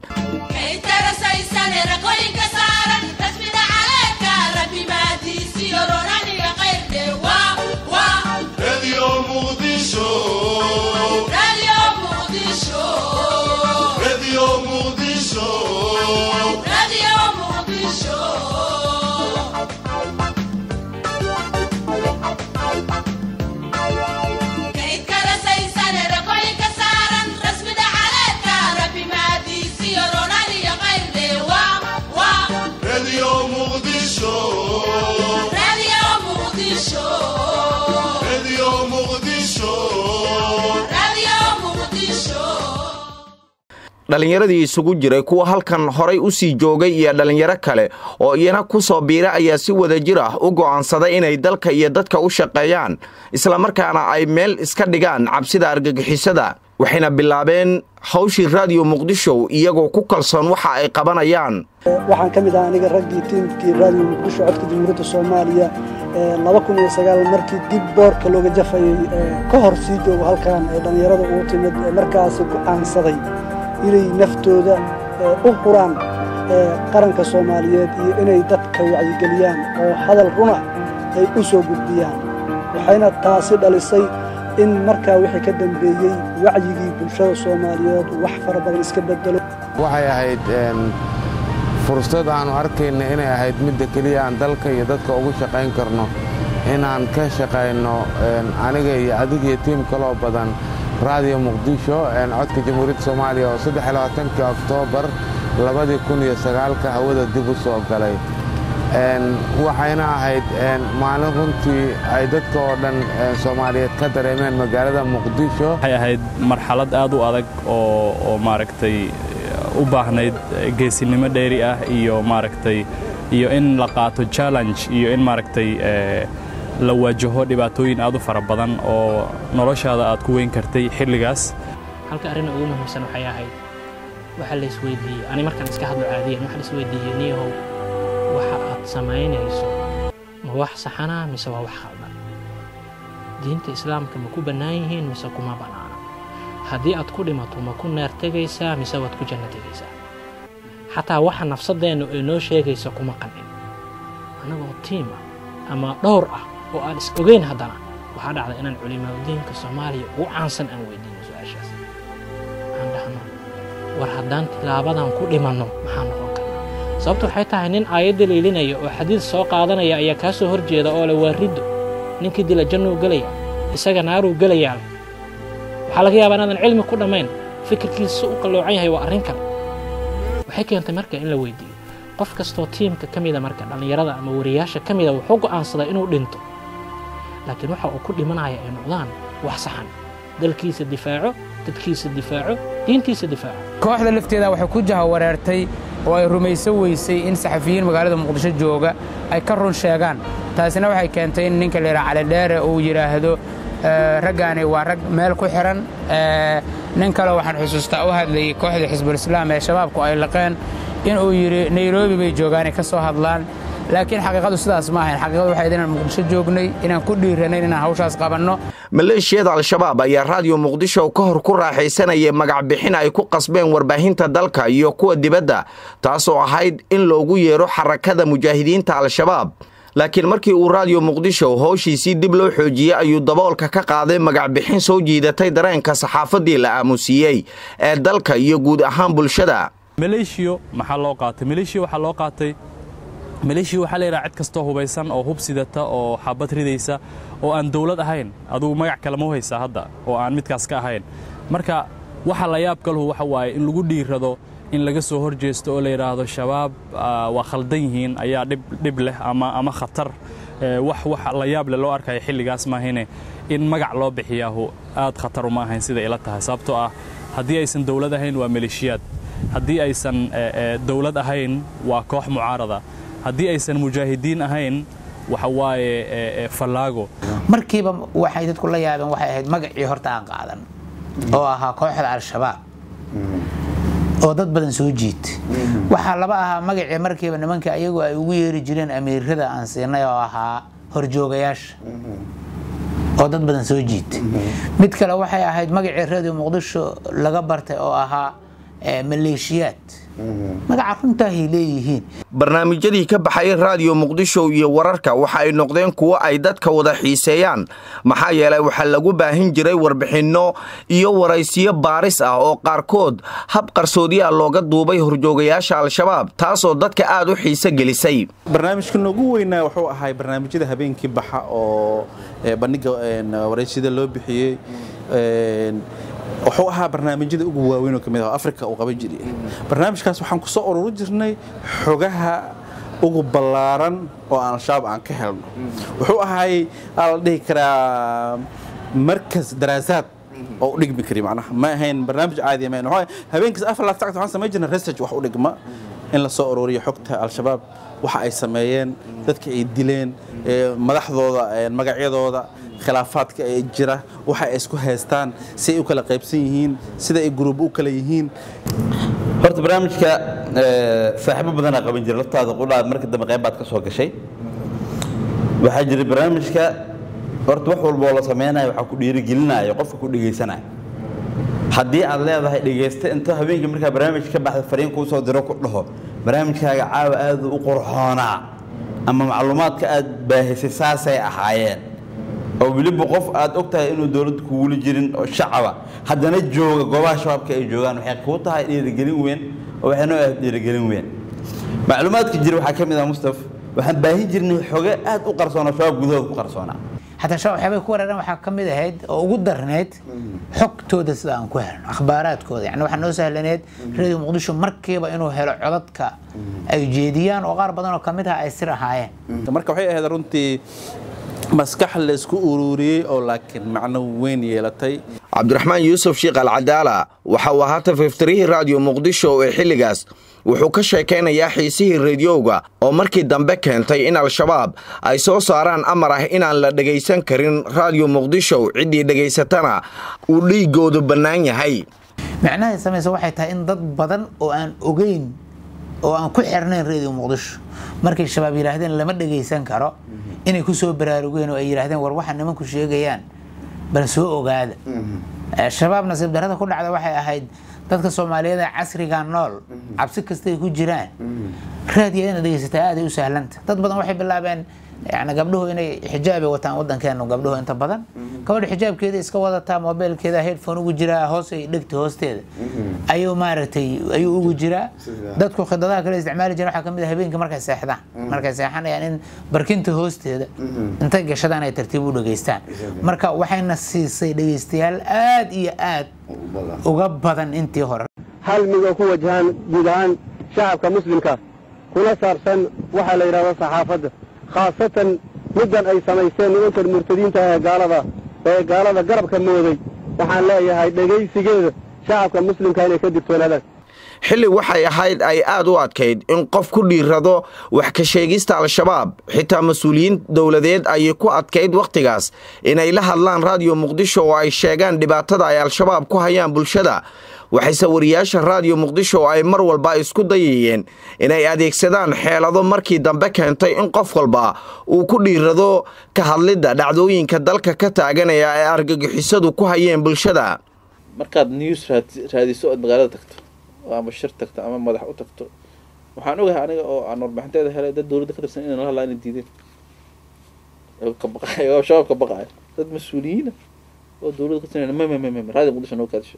dhallinyaradii isugu jiray kuwa halkan horay u sii joogay iyo dhallinyaro kale oo iyana ku soo biira ayaa si wadajir ah u go'aansaday inay dalka iyo dadka u shaqeeyaan islamarkaana ay meel iska dhigaan cabsida argagixisada waxayna bilaabeen hawshii raadiyo muqdisho iyagoo ku kalsoon waxa ay qabanayaan waxaan ka mid ah aniga raggii tiimkii raadiyo muqdisho codka jamhuuriyadda soomaaliya markii dib boorka looga jafayay ka hor sii joogo halkan ee dhallinyarada ugu timid markaasi go'aansaday inay naftooda u huraan qaranka soomaaliyeed iyo inay dadka wacyigeliyaan oo hadal runa ay u soo gudbiyaan waxayna taasi dhalisay in markaa wixii ka dambeeyey wacyigii bulshada soomaaliyeed wax fara badan iska bedelo waxay ahayd fursad aannu arkayna inay ahayd midda keliya aan dalka iyo dadka ugu shaqayn karno inaan ka shaqayno aniga iyo adig iyo tiim kaloo badan raadiyo muqdisho codka jamhuuriyadda soomaaliya oo saddexlabaatankii oktoobar labadii kun iyo sagaalka hawada dib u soo galay waxayna ahayd maalin runtii ay dadka oo dhan soomaaliyeed ka dareemeen magaalada muqdisho waxay ahayd marxalad aad u adag oo oo maaragtay u baahnayd geesinimo dheeri ah iyo maaragtay iyo in la qaato challenge iyo in maaragtay la waajaho dhibaatooyin aad u fara badan oo noloshaada aad ku weyn kartay xilligaas halka arrin ugu muhiimsan waxay ahayd waxa la isweydiiyey ani markaan iska hadlo caadiyan waxa la isweydiiyey niyahow waxa aad samaynayso ma wax saxana mise waa wax khaldan diinta islaamka ma ku bannaan yihiin mise kuma bannaana haddii aad ku dhimato ma ku naar tegaysaa mise waad ku janno tegaysaa xataa waxa nafsadeennu ay noo sheegaysa kuma qancin annagoo tiim ah ama dhowr ah oo aan is ogeyn haddana waxaa dhacda inaan culimaadudiinka soomaaliya ugu caansan aan weydiino su-aashaas aan dhahno war haddaan tilaabadan ku dhimanno maxaa noqon karnaa sababtu waxay tahay nin aayadda liilinaya oo xadiid soo qaadanaya ayaa kaa soo horjeeda oo le waa riddo ninkii dila jannuu gelaya isaga naaruu gelayaa leh waxaa laga yaabaa inaadan cilmi ku dhammayn fikirkiisa u qalloocan yahay waa arrin kale waxay keentay marka in la weydiiyo qof kastoo tiimka ka mida marka dhallinyarada ama wariyaasha ka mida wuxuu go'aansadaa inuu dhinto laakiin waxa uu ku dhimanaya ay noqdaan wax saxan dalkiisa difaaco dadkiisa difaaco diintiisa difaaco kooxda lafteeda waxay ku jahawareertay oo ay rumaysan weysay in saxafiyiin magaalada muqdisho jooga ay ka run sheegaan taasina waxay keentay in ninka layidhaha calidheere uu yidhaahdo raggaani waa rag meel ku xiran nin kale waxaan xusuustaa u hadlayay kooxdii xisbulislaam ee shabaabku ay laqeen inuu yidhi nairobi bay joogaanay ka soo hadlaan laakiin xaqiiqadu sidaas ma ahayn xaqiiqadu waxay inaan muqdisho joognay inaan ku dhiiranayn inaan hawshaas qabanno maleeshiyada al-shabaab ayaa raadiyo muqdisho ka hor ku raaxaysanayay magacbixin ay ku qasbeen warbaahinta dalka iyo kuwa dibadda taasoo ahayd in loogu yeero xarakada mujaahidiinta al-shabaab laakiin markii uu raadiyo muqdisho howshiisii dib loo xoojiyey ayuu daboolka ka qaaday magacbixin soo jiidatay dareenka saxaafaddii la aamusiiyey ee dalka iyo guud ahaan bulshada maleeshiyo maxaa loo qaatay maleeshiya waxaa loo qaatay maleeshiya waxaa la yidhaha cid kastoo hubaysan oo hub sidata oo xabad ridaysa oo aan dawlad ahayn adugu magac kale ma haysaa hadda oo aan midkaas ka ahayn marka waxa la yaab kaluhu waxa waaye in lagu dhiirado in laga soo hor jeesto oo la yidhaahdo shabaab waa khaldan yihiin ayaa dhib leh ama khatar wax wax la yaab leh loo arkaya xilligaas maahine in magac loo bixiyaahu aad khatar uma ahayn sida ila tahay sababtoo ah haddii aysan dawlad ahayn waa maleeshiyaad haddii aysan dawlad ahayn waa koox mucaarada haddii aysan mujaahidiin ahayn waxa waaye fallaago markiiba waxay dadku la yaabeen waxay ahayd magacii horta aan qaadan oo ahaa kooxda al-shabaab oo dad badan soo jiit waxaa laba ahaa magacii markiiba nimanka ayagu ay ugu yeeri jireen amiirada aan siinay oo ahaa horjoogayaasha oo dad badan soo jiit mid kale waxay ahayd magacii radio muqdisho laga bartay oo ahaa maleeshiyaad magaca runtaahay leeyihiin barnaamijyadii ka baxay raadiyo muqdisho iyo wararka waxa ay noqdeen kuwo ay dadka wada xiiseeyaan maxaa yeelay waxaa lagu baahin jiray warbixinno iyo waraysiyo baaris ah oo qaarkood hab qarsoodiyaa looga duubay horjoogayaasha al-shabaab taasoo dadka aad u xiise gelisay barnaamijka noogu weynaa wuxuu ahay barnaamijyada habeenkii baxa oo bandhiga waraysida loo bixiyey wuxuu ahaa barnaamijyada ugu waaweyn oo kamid ah afrika uu qaban jiray barnaamijkaas waxaan ku soo ururi jirnay xogaha ugu ballaaran oo aan al-shabaab aan ka helno wuxuu ahay aa la dhihi karaa markas daraasaad oo u dhigmi kari macnaha ma ahayn barnaamij caadi ma ahayn habeenkiis afar laaf sacad waxaan samayn jirnay research wax u dhigma in la soo ururiyo xogta al-shabaab waxa ay sameeyeen dadka ay dileen madaxdooda magacyadooda khilaafaadka ee jira waxa ay isku haystaan si ay u kala qaybsan yihiin sida ay guruub u kala yihiin horta barnaamijka saaxiibo badanaa qaban jira laftaada qudhaad marka dambe qayb baad ka soo gashay waxaa jira barnaamijka horta wax walba oo la samaynayo waxaa ku dhiirigelinayo qofka ku dhegaysanayo haddii aad leedahay dhegaysta inta habeenkii markaa barnaamij ka baxda fariin kuu soo diro ku dhaho barnaamijkaaga caawa aad u qurxoonaa ama macluumaadka aad baahisay saasay ahaayeen oo weliba qof aad og tahay inuu dowladda kugula jirin oo shacaba haddana jooga goobaha shabaabka ay joogaan waxay kuu tahay dhiirigelin weyn oo waxay noo ahayd dhiirigelin weyn macluumaadka jira waxaa ka mid ah mustaf waxaan baahin jirnay xoge aad u qarsoon oo shabaab gudahooda ku qarsoonaa xataa shabaab waxyaabay ku weerareen waxaa ka mid ahayd oo ugu darneyd xogtooda sida aan ku helno akhbaaraadkooda yani waxaa noo sahlaneed radio muqdisho markiiba inuu helo codadka ay jeediyaan oo qaar badan oo kamid ah ay sir ahaayeen marka waxay ahayd runtii maskax la isku ururiyey oo laakiin macno weyn yeelatay cabdiraxmaan yuusuf shiikh alcadaala waxa uu ahaa tafiftirihii raadiyo muqdisho ee xilligaas wuxuu ka sheekaynayaa xiisihii rediyoga oo markii dambe keentay in al-shabaab ay soo saaraan amar ah inaan la dhegaysan karin raadiyo muqdisho ciddii dhegaysatana uu dhiigoodu bannaan yahay micnahay samaysa waxay tahay in dad badan oo aan ogeyn oo aan ku xirnayn radio muqdisho markay shabaab yidhaahdeen lama dhegaysan karo inay ku soo baraarugeen oo ay yidhaahdeen war waxa nimanku sheegayaan bal soo ogaada shabaab nasiib darrada ku dhacda waxay ahayd dadka soomaaliyeed ee casriga nool cabsi kastay ku jiraan raadiya inaad dhegaysataa aaday u sahlanta dad badan waxay bilaabeen yani gabdhuhu inay xijaabay wataan wadankeenu gabdhuhu inta badan gabadha xijaabkeeda iska wadataa mobilkeeda headphone ugu jiraa hoos ay dhegta hoosteeda ayuu maaragtay ayuu ugu jiraa dadku khidadaha kale isticmaali jireen waxaa kamid ah habeenkii markay seexdaan markay seexanayaan in barkinta hoosteeda intay gashadaan ay tartiib u dhegaystaan marka waxayna siisay dhegaystayaal aad iyo aad uga badan intii hore hal mid oo ku wajahaan guud ahaan shacabka muslimka kuna saabsan waxaa la yidhahdo saxaafadda khaasatan middan ay samaysteen nimankan murtadiinta ee gaalada ee gaalada garabka mooday waxaan leeyahay dhegaysigeeda shacabka muslimka inay ka digtoonaadaan xilli waxay ahayd ay aad u adkayd in qof ku dhiirado wax ka sheegista al-shabaab xitaa mas-uuliyiin dowladeed ayay ku adkayd wakhtigaas inay la hadlaan raadiyo muqdisho oo ay sheegaan dhibaatada ay al-shabaab ku hayaan bulshada waxayse wariyaasha raadiyo muqdisho oo ay mar walba isku dayayeen inay adeegsadaan xeelado markii dambe keentay in qof walba uu ku dhiirado ka hadlidda dhacdooyinka dalka ka taaganaya ee argagixisadu ku hayeen bulshada markaad news raadiso ood magaalada tagto oo ama shir tagto ama madax u tagto waxaan ogahay aniga oo aan warbixinteeda helay dad dowladda ka tirsan inay la hadlaa inay diideen ka baqay oo shabaab ka baqaya dad mas-uuliyiina oo dowladda ka tirsan ma ma ma ma raadiyo muqdisho noo kaadisho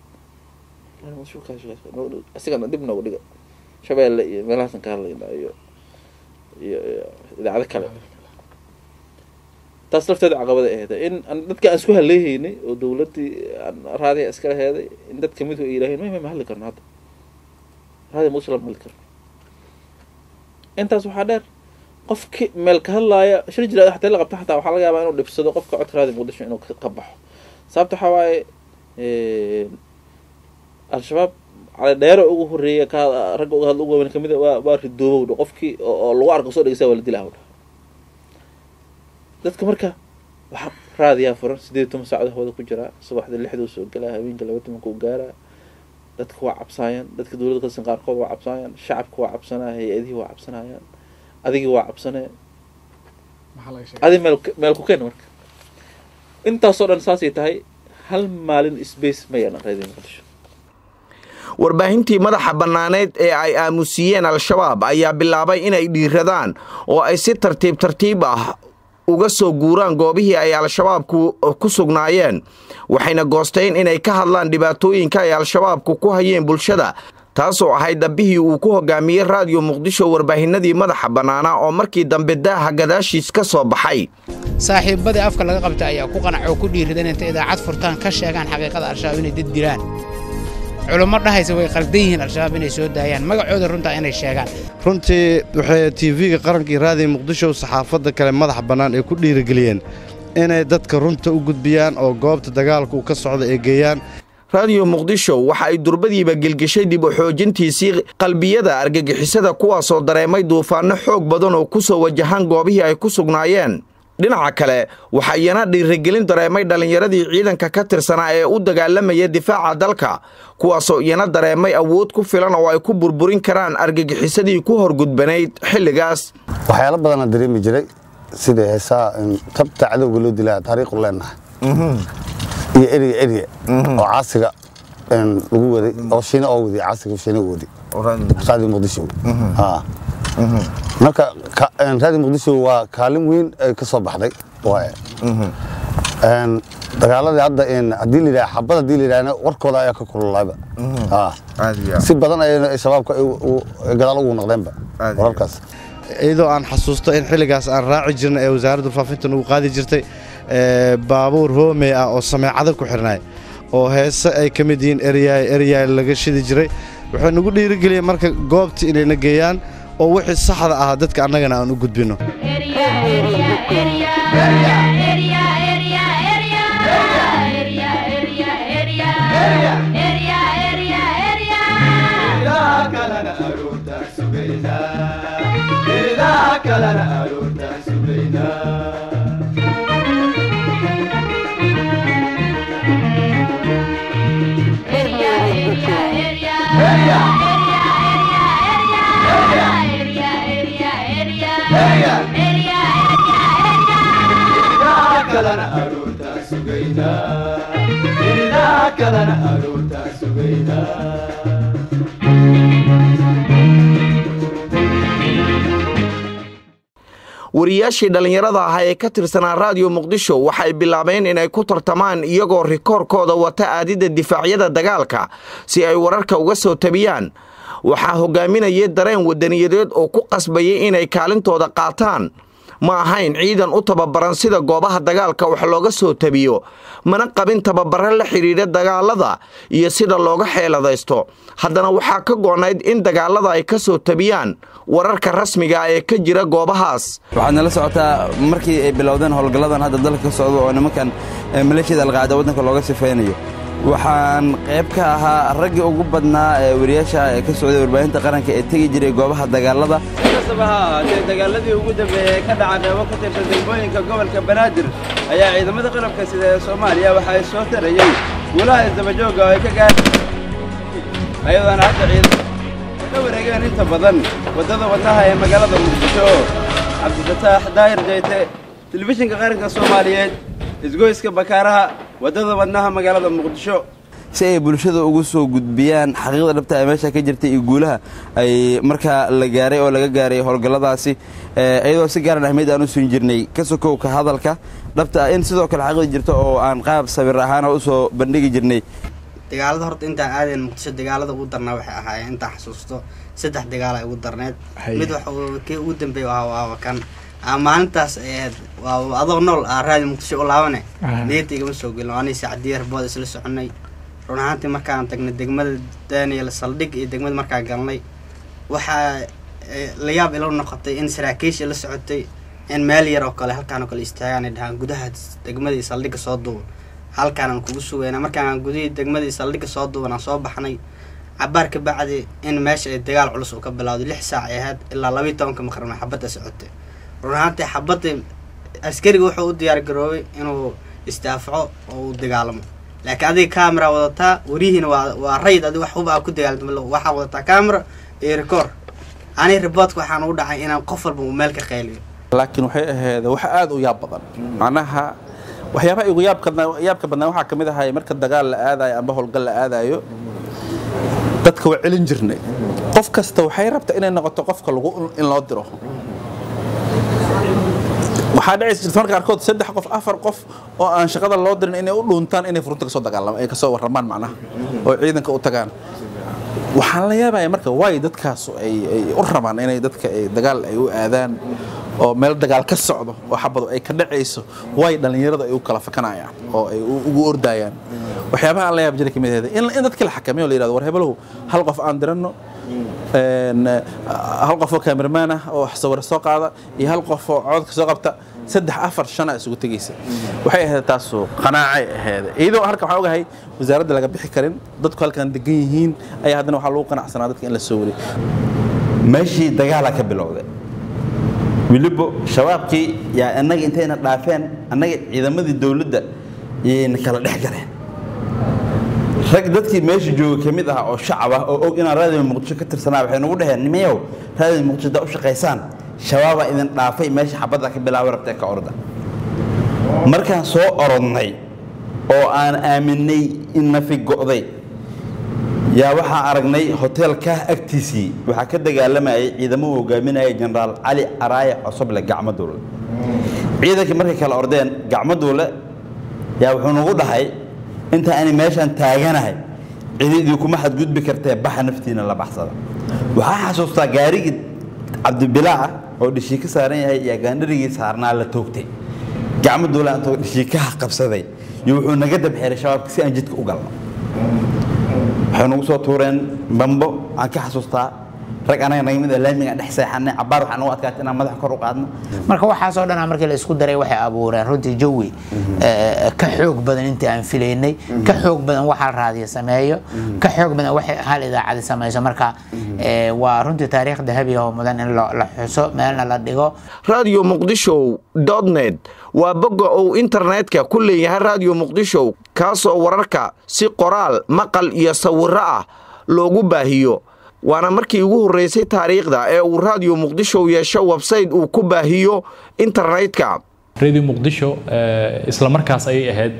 asigana dib noogu dhiga shabeelle iyo meelahaasan ka hadlayna iyo iyo idaacado kale taas lafteeda caqabada aheed in dadka aan isku haleehaynay oo dowladdii raadiya iskala heeday in dad kamid ay yidhaaheen may may ma hadli karno hadda raadiya muqdisho lama hadli karno intaas waxaa dheer qofki meel ka hadlaaya shir jiraad xataa la qabta xataa waxaa laga yaabaa inuu dhibsado qofka codka raadiya muqdisho inuu ka baxo sababta waxaa waaye al-shabaab cali dheero ugu horeeya ka ragga uga hadla ugu waaweyn kamid waa waa ridoobow dha qofkii oo lagu arko soo dhegeysa waa la dilaa dha dadka marka waxaa raadiyaa furan sideed toban saacad hawada ku jiraa subaxda lixduu soo galaa habeenka laba tobanka u gaaraa dadka waa cabsaayaan dadka dowladda kasan qaarkood waa cabsaayaan shacabka waa cabsanaya hay-adihii waa cabsanayaan adigii waa cabsanaya adi meel meel ku keen marka intaasoo dhan saasay tahay hal maalin space ma yeelan raadiyo muqdisho warbaahintii madaxa bannaaneed ee ay aamusiiyeen al-shabaab ayaa bilaabay inay dhiiradaan oo ay si tartiib tartiib ah uga soo guuraan goobihii ay al-shabaabku ku sugnaayeen waxayna goosteen inay ka hadlaan dhibaatooyinka ay al-shabaabku ku hayeen bulshada taasoo ahayd dambihii uu ku hogaamiyey raadiyo muqdisho warbaahinadii madaxa bannaanaa oo markii dambe daaha gadaashiis ka soo baxay saaxiibadii afka laga qabta ayaa ku qanac oo ku dhiiridan intay idaacad furtaan ka sheegaan xaqiiqada al-shabaab inay dad dilaan culummo dhahaysa way qaldan yihiin al-shabaab inay soo daayaan magacooda runtaa inay sheegaan runtii waxay tv-ga qarankii raadiyo muqdisho saxaafadda kale madaxa bannaan ay ku dhiirigeliyeen inay dadka runta u gudbiyaan oo goobta dagaalka uu ka socda ay geeyaan raadiyo muqdisho waxa ay durbadiiba gelgeshay dib u xoojintiisii qalbiyada argagixisada kuwaasoo dareemay duufaanno xoog badan oo ku soo wajahan goobihii ay ku sugnaayeen dhinaca kale waxaa iyana dhiirigelin dareemay dhallinyaradii ciidanka ka tirsanaa ee u dagaalamaya difaaca dalka kuwaasoo iyana dareemay awood ku filan oo ay ku burburin karaan argagixisadii ku horgudbanayd xilligaas waxyaalo badanaa dareemi jiray sida heesaa tabta cadowga loo dilaa taariikhu leenahay iyo eriga eriga oo caasiga lagu waday oo shiina oo waday caasiga shiina waday raadiyo muqdisho marka raadiyo muqdisho waa kaalin weyn ay ka soo baxday waaye dagaaladii hadda haddii la yidhaha xabad haddii la yidhahna warkooda ayaa ka kululaayba si badan ayayna shabaabka gadaal ugu noqdeenba wararkaas iyadoo aan xasuusto in xilligaas aan raaci jirna ee wasaaradda faafinta nagu qaadi jirtay baabuur hoomey ah oo sameecada ku xirnay oo heese ay ka mid yihiin eryaay eryaay laga shidi jiray waxay nagu dhiirigeliyeen marka goobta inayna geeyaan oo wixii saxda ah dadka annagana aan u gudbinno wariyaashii dhallinyarada ahaa ee ka tirsanaa raadiyo muqdisho waxay bilaabeen inay ku tartamaan iyagoo rikoorkooda wata aadidda difaacyada dagaalka si ay wararka uga soo tabiyaan waxaa hogaaminayay dareen wadaniyadeed oo ku qasbayay inay kaalintooda qaataan ma ahayn ciidan u tababaran sida goobaha dagaalka wax looga soo tabiyo mana qabin tababare la xidhiidha dagaalada iyo sida looga xeeladaysto haddana waxaa ka goonayd in dagaalada ay ka soo tabiyaan wararka rasmiga ee ka jira goobahaas waxaad nala socotaa markii ay bilowdeen howlgalladan hadda dalka ka socda oo nimankan maleeshiyada alqaacida waddanka looga sifaynayo waxaan qayb ka ahaa raggii ugu badnaa ee wariyaasha ee ka socday warbaahinta qaranka ee tegi jiray goobaha dagaalada kastaba ha ahaatee dagaaladii ugu dambeeyey ee ka dhaca qeybo ka tirsan degmooyinka gobolka banaadir ayaa ciidamada qalabka sida ee soomaaliya waxa ay soo tarayeen guulaha isdabajooga oo ay ka gaareen ayadoona hadda ciidamada ka wareegeen inta badan waddada wadnaha ee magaalada muqdisho cabdifataax daahir jayte telefishinka qaranka soomaaliyeed isgoyska bakaaraha waddada wadnaha magaalada muqdisho si ay bulshada ugu soo gudbiyaan xaqiiqda dhabta ee meesha ka jirtay iyo guulaha ay markaa la gaaray oo laga gaaray howlgalladaasi iyadoo si gaaran ahmeyd aan u siin jirnay ka sokowka hadalka dhabta ah in sidoo kale xaqiiqda jirto oo aan qaab sawir ahaan oo usoo bandhigi jirnay dagaalada horta intaan aadayn muqdisho dagaalada ugu darnaa waxay ahaayeen intaan xasuusto saddex dagaal ay ugu darneed mid waxa kii ugu dambeeya waa waaba kan maalintaas ahayd waa adoo nool aa raadi muqdisho u laabane niyadda igama soo gelin anay sacdiya harbood isla soconay run ahaantii markaan tagnay degmada daniel saldhig iyo degmada markaan galnay waxaa la yaab ilo noqotay in saraakiisha la socotay in meel yar oo kale halkaan oo kale istaagaan ay dhahaan gudaha degmadii saldhigga soo duuban halkaanaan kugu sugayna markaan gudihii degmadii saldhigga soo duuban aan soo baxnay cabaar ka bacdi in meesha ay dagaal culus uu ka bilowday lix saac ay ahayd ilaa labayo tobanka maqribna xabadda socotay run ahaantii xabadda askariga wuxuu u diyaar garoobay inuu istaafaco oo uu dagaalamo laakiin adiga camera wadataa warihiina waa waa rayid adiga wax huba aa ku dagaalamo waxaa wadataa camera iyo record ani riboodka waxaan u dhacay inaan qof walba uu meel ka qayliyo laakiin waxay ahayd wax aad u yaab badan macnaha waxyaabaha igu yaabka yaabka badnaa waxaa kamid ahay marka dagaal la aadayo amba howlgal la aadayo dadka waa celin jirnay qof kasta waxay rabtaa inay noqoto qofka lagu in loo diro waxaa dhici jirta marka qaarkood saddex qof afar qof oo aan shaqada loo dirin inay u dhuuntaan inay furunta kasoo dagaalama ay kasoo warramaan macnaha oo ciidanka u tagaan waxaan la yaabaya marka waay dadkaas ay u rabaan inay dadka dagaal ay u aadaan oo meel dagaal ka socdo oo xabadu ay ka dhacayso waay dhallinyarada ay u kala fakanayaan oo ay ugu ordayaan waxyaabaha aan la yaab jiray kamid ahayd in dadka la xakameeyo la yirahdo war hebelow hal qof aan diranno hal qof oo cameraman ah oo sawir soo qaada iyo hal qof oo codka soo qabta saddex afar shan aa isugu tegaysa waxay ahayd taasu qanaacay ahayd iyadoo halka waxaan ogahay wasaaradda laga bixi karin dadku halkan degan yihiin ayaa haddana waxaa lagu qanacsanaa dadka in la soo wariyo meeshii dagaala ka bilowday weliba shabaabkii yaa annaga intayna dhaafeen annaga ciidamadii dowladda yayna kala dhex galeen rag dadkii meesha jooga ka mid ah oo shacab ah oo og inaan raadiyo muqdisho ka tirsanaa waxay nagu dhaheen nimayow raadiyo muqdisho haddaa u shaqaysaan shabaabaa idin dhaafay meesha xabadda ka bilaabay rabtee ka orda markaan soo orodnay oo aan aaminay in nafi go'day yaa waxaan aragnay hoteelkaa agtiisii waxaa ka dagaalamayay ciidamo uu hogaaminaya jenaraal cali araaye cosoble gacmo duule ciidankii markay kala ordeen gacmo duule yaa wuxuu nagu dhahay inta ani meeshaan taaganahay cidi idinkuma xadgudbi kartee baxa naftiina la baxsada waxaa xasuustaa gaarigii cabdibilaaca oo dhishii ka saaran yahay iyo gaandharigii saarnaa la toogtay gacmo duule intoo dhishii ka qabsaday iyo wuxuu naga dabxeeray shabaabka si aan jidka u galno waxay nagu soo tuureen bambo aan ka xasuustaa rag anaga naga mid laamiga dhex seexanay cabaar waxaa nagu adkaatay inaan madaxa kor u qaadno marka waxaasoo dhan markii la isku daray waxay abuureen runtii jawi ka xoog badan intii aan filaynay ka xoog badan waxaa raadiyo sameeyo ka xoog badan waxay hal idaacadi samayso marka waa runtii taariikh dahabi ah oo mudan in la xuso meelna la dhigo radio muqdisho net waa bogga uu internetka ku leeyahay radio muqdisho kaasoo wararka si qoraal maqal iyo sawiro ah loogu baahiyo waana markii ugu horreysay taariikhda ee uu radio muqdisho yeesho websayte uu ku baahiyo internetka radio muqdisho isla markaas ayay ahayd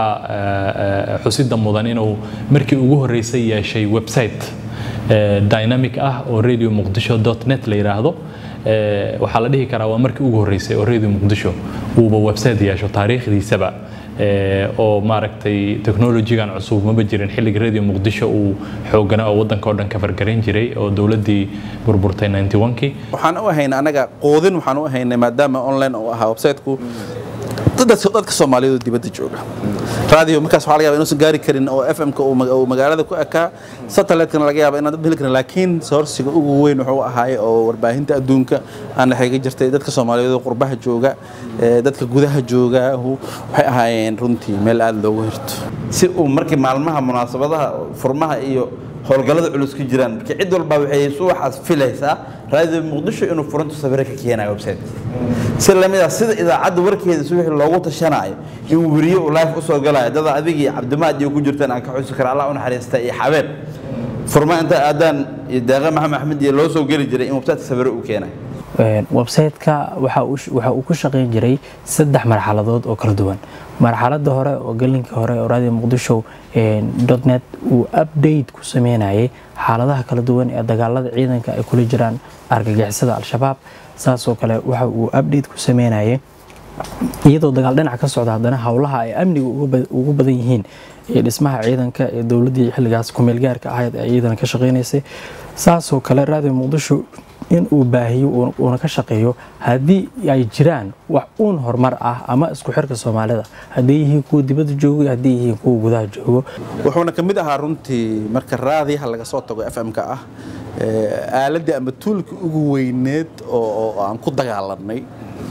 waxaa xusida mudan inuu markii ugu horreysay yeeshay website dynamic ah oo radio muqdisho net la yidhaahdo waxaa la dhihi karaa waa markii ugu horreysay oo radio muqdisho uuba website yeesho taariikhdiisaba oo maaragtay technologigan cusub maba jirin xilliga radio muqdisho uu xoogana oo waddanka oo dhan ka fargarayn jiray oo dowladdii burburtay 91kii waxaan u ahaynay anaga quudin waxaan u ahaynay maadaama online uu ahaa website-ku dadka soomaaliyeed oo dibadda jooga radio markaas waxaa laga yaaba inuusan gaari karin oo fm-ka uu magaalada ku ekaa satellite-kana laga yaaba inaan dad heli karin laakiin soorsiga ugu weyn wuxuu ahaay oo warbaahinta adduunka aan dhexeega jirtay dadka soomaaliyeed oo qurbaha jooga dadka gudaha jooga waxay ahaayeen runtii meel aada loogu hirto si uu markii maalmaha munaasabadaha furmaha iyo howlgallada culus ka jiraan marka cid walba waxay subaxaas filaysaa raadiyo muqdisho inuu furintu sawiro ka keenayo website si lamid ah sida idaacadda warkeeda subaxii loogu tashanayo in weriye uu live usoo galayo dada adiga iyo cabdimaad iyo ku jirtaan aan ka xusi kara allah u naxariista iyo xabeeb furma inta aadaan iyo deeqa maxamed axmed iyo loo soo geli jiray in website sawiro uu keenayo website-ka waxa uu ku shaqayn jiray saddex marxaladood oo kala duwan marxaladda hore oo gelinkii hore oo raadiyo muqdisho net uu update ku sameynayay xaaladaha kala duwan ee dagaalada ciidanka ay kula jiraan argagixisada al-shabaab saasoo kale waxa uu update ku sameynayay iyadoo dagaal dhinac ka socda haddana howlaha ay amniga ugu badan yihiin ee dhismaha ciidanka ee dowladdii xilligaas kumeelgaarka ahayd ee iyadana ka shaqaynaysay saasoo kale raadiyo muqdisho in uu baahiyo uuna ka shaqeeyo haddii ay jiraan wax uun horumar ah ama isku xirka soomaalida haddii yihiin kuwa dibadda joogo iyo haddii yihiin kuwa gudaha joogo wuxuuna ka mid ahaa runtii marka raadiyaha laga soo tago f m-ka ah aaladii ama tuulka ugu weyneed oo aan ku dagaalanay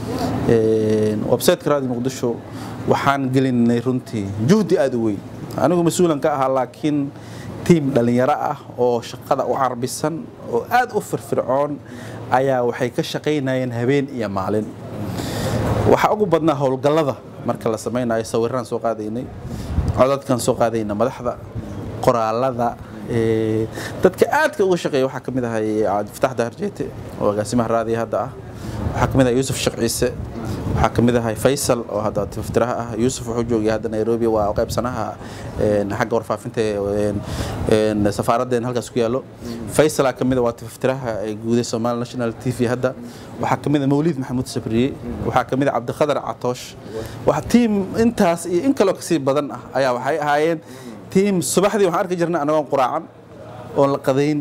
websiteka raadiyo muqdisho waxaan gelinay runtii juhdi aada u weyn anigu mas-uulan ka ahaa laakiin tiim dhallinyaro ah oo shaqada u carbisan oo aad u firfircoon ayaa waxay ka shaqaynayeen habeen iyo maalin waxaa ugu badnaa howlgallada marka la samaynayo sawiraan soo qaadaynay codadkan soo qaadayna madaxda qoraalada dadka aadka uga shaqeeya waxaa ka mid ahay cabdifatax daharjeete oo agaasimaha raadiya hadda ah waxaa ka mid ahay yuusuf sheekh ciise waxaa ka mid ahay faysal oo hadda tifaftiraha ah yuusuf wuxuu joogay hadda nairobi waa qaybsanaha xagga warfaafinta safaaradeen halkaas ku yaallo faysalaa ka mid a waa tifaftiraha guuday somali national t v hadda waxaa ka mid a mawliid maxamuud sabriye waxaa ka mid a cabdikhadar catoosh wax tiim intaas iyo in kaloo kasii badan ah ayaa waxay ahaayeen tiim subaxdii waxaan arki jirnay anagoon quraacan oon la qadayn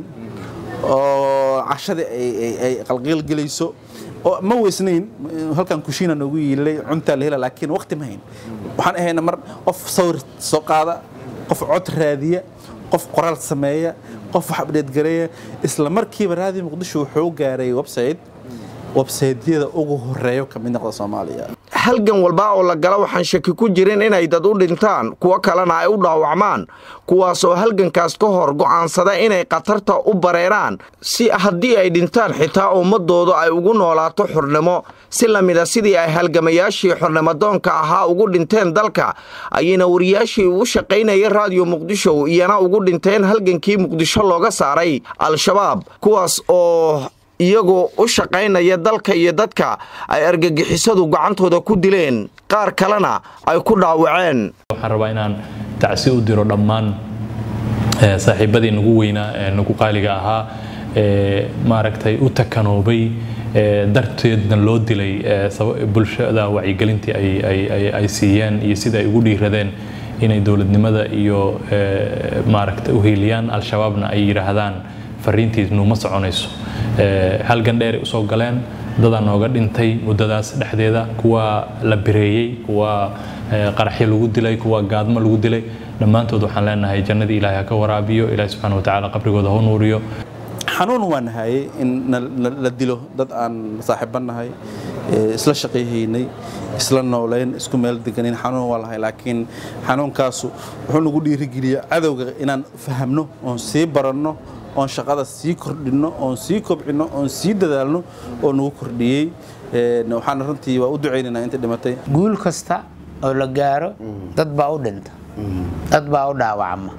oo cashadii ay qalqiil gelayso oo ma weysnayn halkan kushiina noogu yiilay cuntaa la hela laakiin waqti ma hayn waxaan ahayna mar qof sawir soo qaada qof cod raadiya qof qoraal sameeya qof wax abdheedgareeya isla markiiba raadiyo muqdisho wuxuu gaaray website websaydyada ugu horeeyo ka mid noqda soomaaliya halgan walba oo la gala waxaan shaki ku jirin inay dad u dhintaan kuwo kalena ay u dhaawacmaan kuwaasoo halgankaas ka hor go'aansada inay khatarta u bareeraan si haddii ay dhintaan xitaa ummadoodu ay ugu noolaato xornimo si lamida sidii ay halgamayaashii xornimadoonka ahaa ugu dhinteen dalka ayayna wariyaashii ugu shaqaynaya raadiyo muqdisho iyana ugu dhinteen halgankii muqdisho looga saaray al-shabaab kuwaas oo iyagoo u shaqaynaya dalka iyo dadka ay argagixisadu gacantooda ku dileen qaar kalena ay ku dhaawaceen waxaan rabaa inaan tacsi u diro dhammaan saaxiibadii nagu weynaa ee nagu qaaliga ahaa ee maaragtay u takanoobay darteedna loo dilay bulshada wacyigelintii ay siiyeen iyo sida ay ugu dhiiradeen inay dowladnimada iyo maaragtay u hiiliyaan al-shabaabna ay yidhaahdaan fariintiisnu ma soconayso halgan dheeray usoo galeen dadaa nooga dhintay muddadaas dhexdeeda kuwa la bireeyey kuwa qaraxyo lagu dilay kuwa gaadmo lagu dilay dhammaantood waxaan leenahay jannadii ilaahay ha ka waraabiyo ilaahay subxaana watacaala qabrigooda ha nuuriyo xanuun waa nahayey in la dilo dad aan saaxiiba nahay isla shaqayhaynay isla nooleyn isku meel deganin xanuun waa lahay laakiin xanuunkaasu wuxuu nagu dhiirigeliya cadowga inaan fahamno oon sii baranno oon shaqada sii kordhinno oon sii kobcinno oon sii dadaalno oo nagu kordhiyey waxaana runtii waa u ducaynaynaa inta dhimatay guul kasta oo la gaaro dad baa u dhinta dad baa u dhaawacma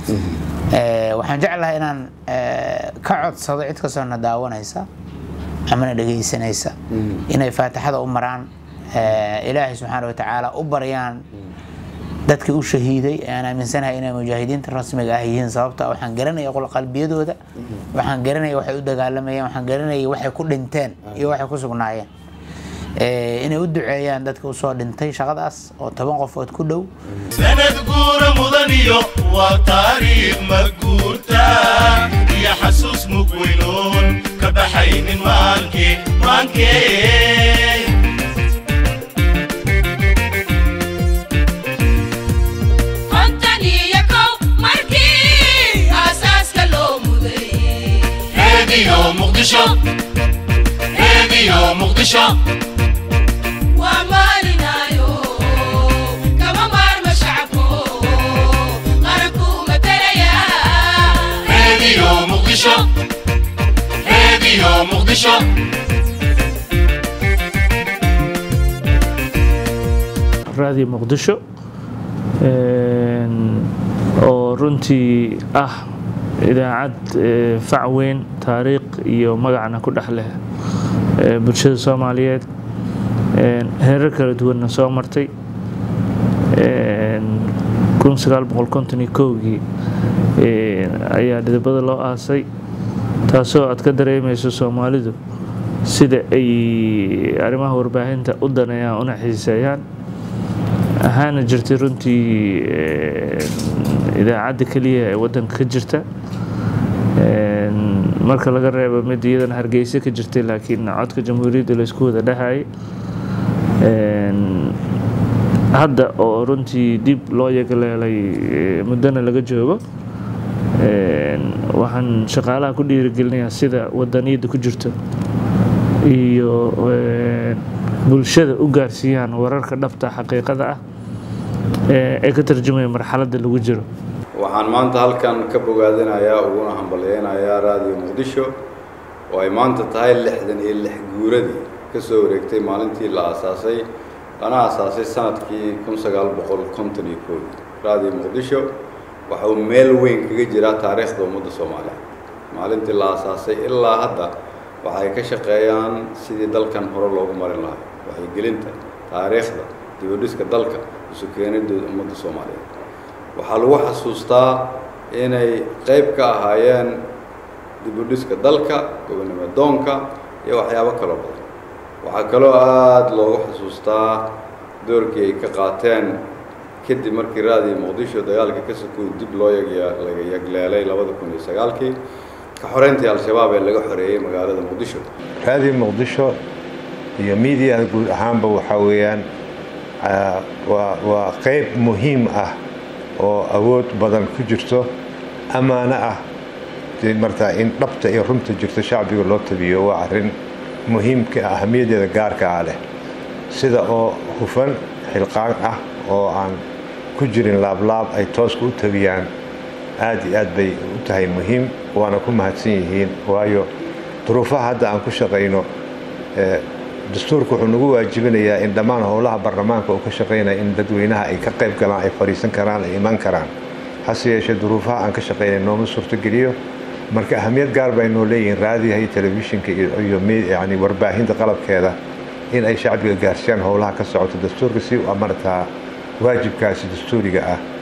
waxaan jeclahay inaan ka codsado cid kastoo na daawanaysa amana dhegaysanaysa inay faatixada u maraan ilaahay subxaana watacaala u baryaan dadkii u shahiiday aan aaminsanahay inay mujaahidiinta rasmiga ah yihiin sababta waxaan garanaya qalbiyadooda waxaan garanaya waxay u dagaalamayeen waxaan garanaya waxay ku dhinteen iyo waxay ku sugnaayeen inay u duceeyaan dadka usoo dhintay shaqadaas oo toban qofood ku dhow sanad guura mudaniyo waa taariikh maguurta iyo xasuus mugweynoon ka baxaynin maankee maankee راديو مقدشو ومالنايو كما مار مشعبو muqdisho raadiyo muqdisho oo runtii ah idaacad fac weyn taariikh iyo magacna ku dhex leh bulshada soomaaliyeed heerar kala duwanna soo martay gii ayaa dhidibada loo aasay taasoo aad ka dareemayso soomaalidu sida ay arrimaha warbaahinta u daneeyaan una xiiseeyaan ahaana jirtay runtii idaacadda keliya ee waddanka ka jirta marka laga reebo mid iyadana hargeysa ka jirtay laakiin codka jamhuuriyadda laysku wada dhahayay hadda oo runtii dib loo yagaleelay muddona laga joogo waxaan shaqaalaha ku dhiirigelinayaa sida wadaniyadda ku jirto iyo bulshada u gaarsiiyaan wararka dhabta xaqiiqada ah ee ka tarjumaya marxaladda lagu jiro waxaan maanta halkan ka bogaadinayaa uguna hambalyeynayaa raadiyo muqdisho oo ay maanta tahay lixdan iyo lix guuradii ka soo wareegtay maalintii la aasaasay lana aasaasay sanadkii kun sagaal boqol konton iyo koodii raadiyo muqdisho waxa uu meel weyn kaga jiraa taariikhda ummadda soomaaliya maalintii la aasaasay ilaa hadda waxa ay ka shaqeeyaan sidii dalkan hore loogu marin lahaa waxaygelinta taariikhda dibadhiska dalka isu keenidda ummadda soomaaliyeed waxaa lagu xasuustaa inay qayb ka ahaayeen dibudhiska dalka gobonimo doonka iyo waxyaabo kaloo badan waxaa kaloo aada loogu xasuustaa doorkii ay ka qaateen kadib markii raadiyo muqdisho dagaalka ka sokow dib loo laga yagleelay labada kun iyo sagaalkii ka xoreyntii al-shabaab ee laga xoreeyey magaalada muqdisho raadiyo muqdisho iyo miidiyaha guud ahaanba waxaa weeyaan waa waa qayb muhiim ah oo awood badan ku jirto ammaano ah martaa in dhabta iyo runta jirto shacbiga loo tabiyo waa arrin muhiimka ahamiyadeeda gaarka ah leh sida oo hufan xilqaan ah oo aan ku jirin laablaab ay tooska u tabiyaan aad iyo aad bay u tahay muhiim waana ku mahadsan yihiin waayo duruufaha hadda aan ku shaqayno dastuurku wuxuu nagu waajibinayaa in dhammaan howlaha baarlamaanka uu ka shaqaynaya in dadweynaha ay ka qayb galaan ay fadhiisan karaan ay iman karaan hase yeeshee duruufaha aan ka shaqaynay nooma suurtogeliyo marka ahamiyad gaar bay noo leeyihiin raadiyaha iyo telefishinka iyo yani warbaahinta qalabkeeda in ay shacbiga gaarsiiyaan howlaha ka socota dastuurka si u amartaa waajibkaasi dastuuriga ah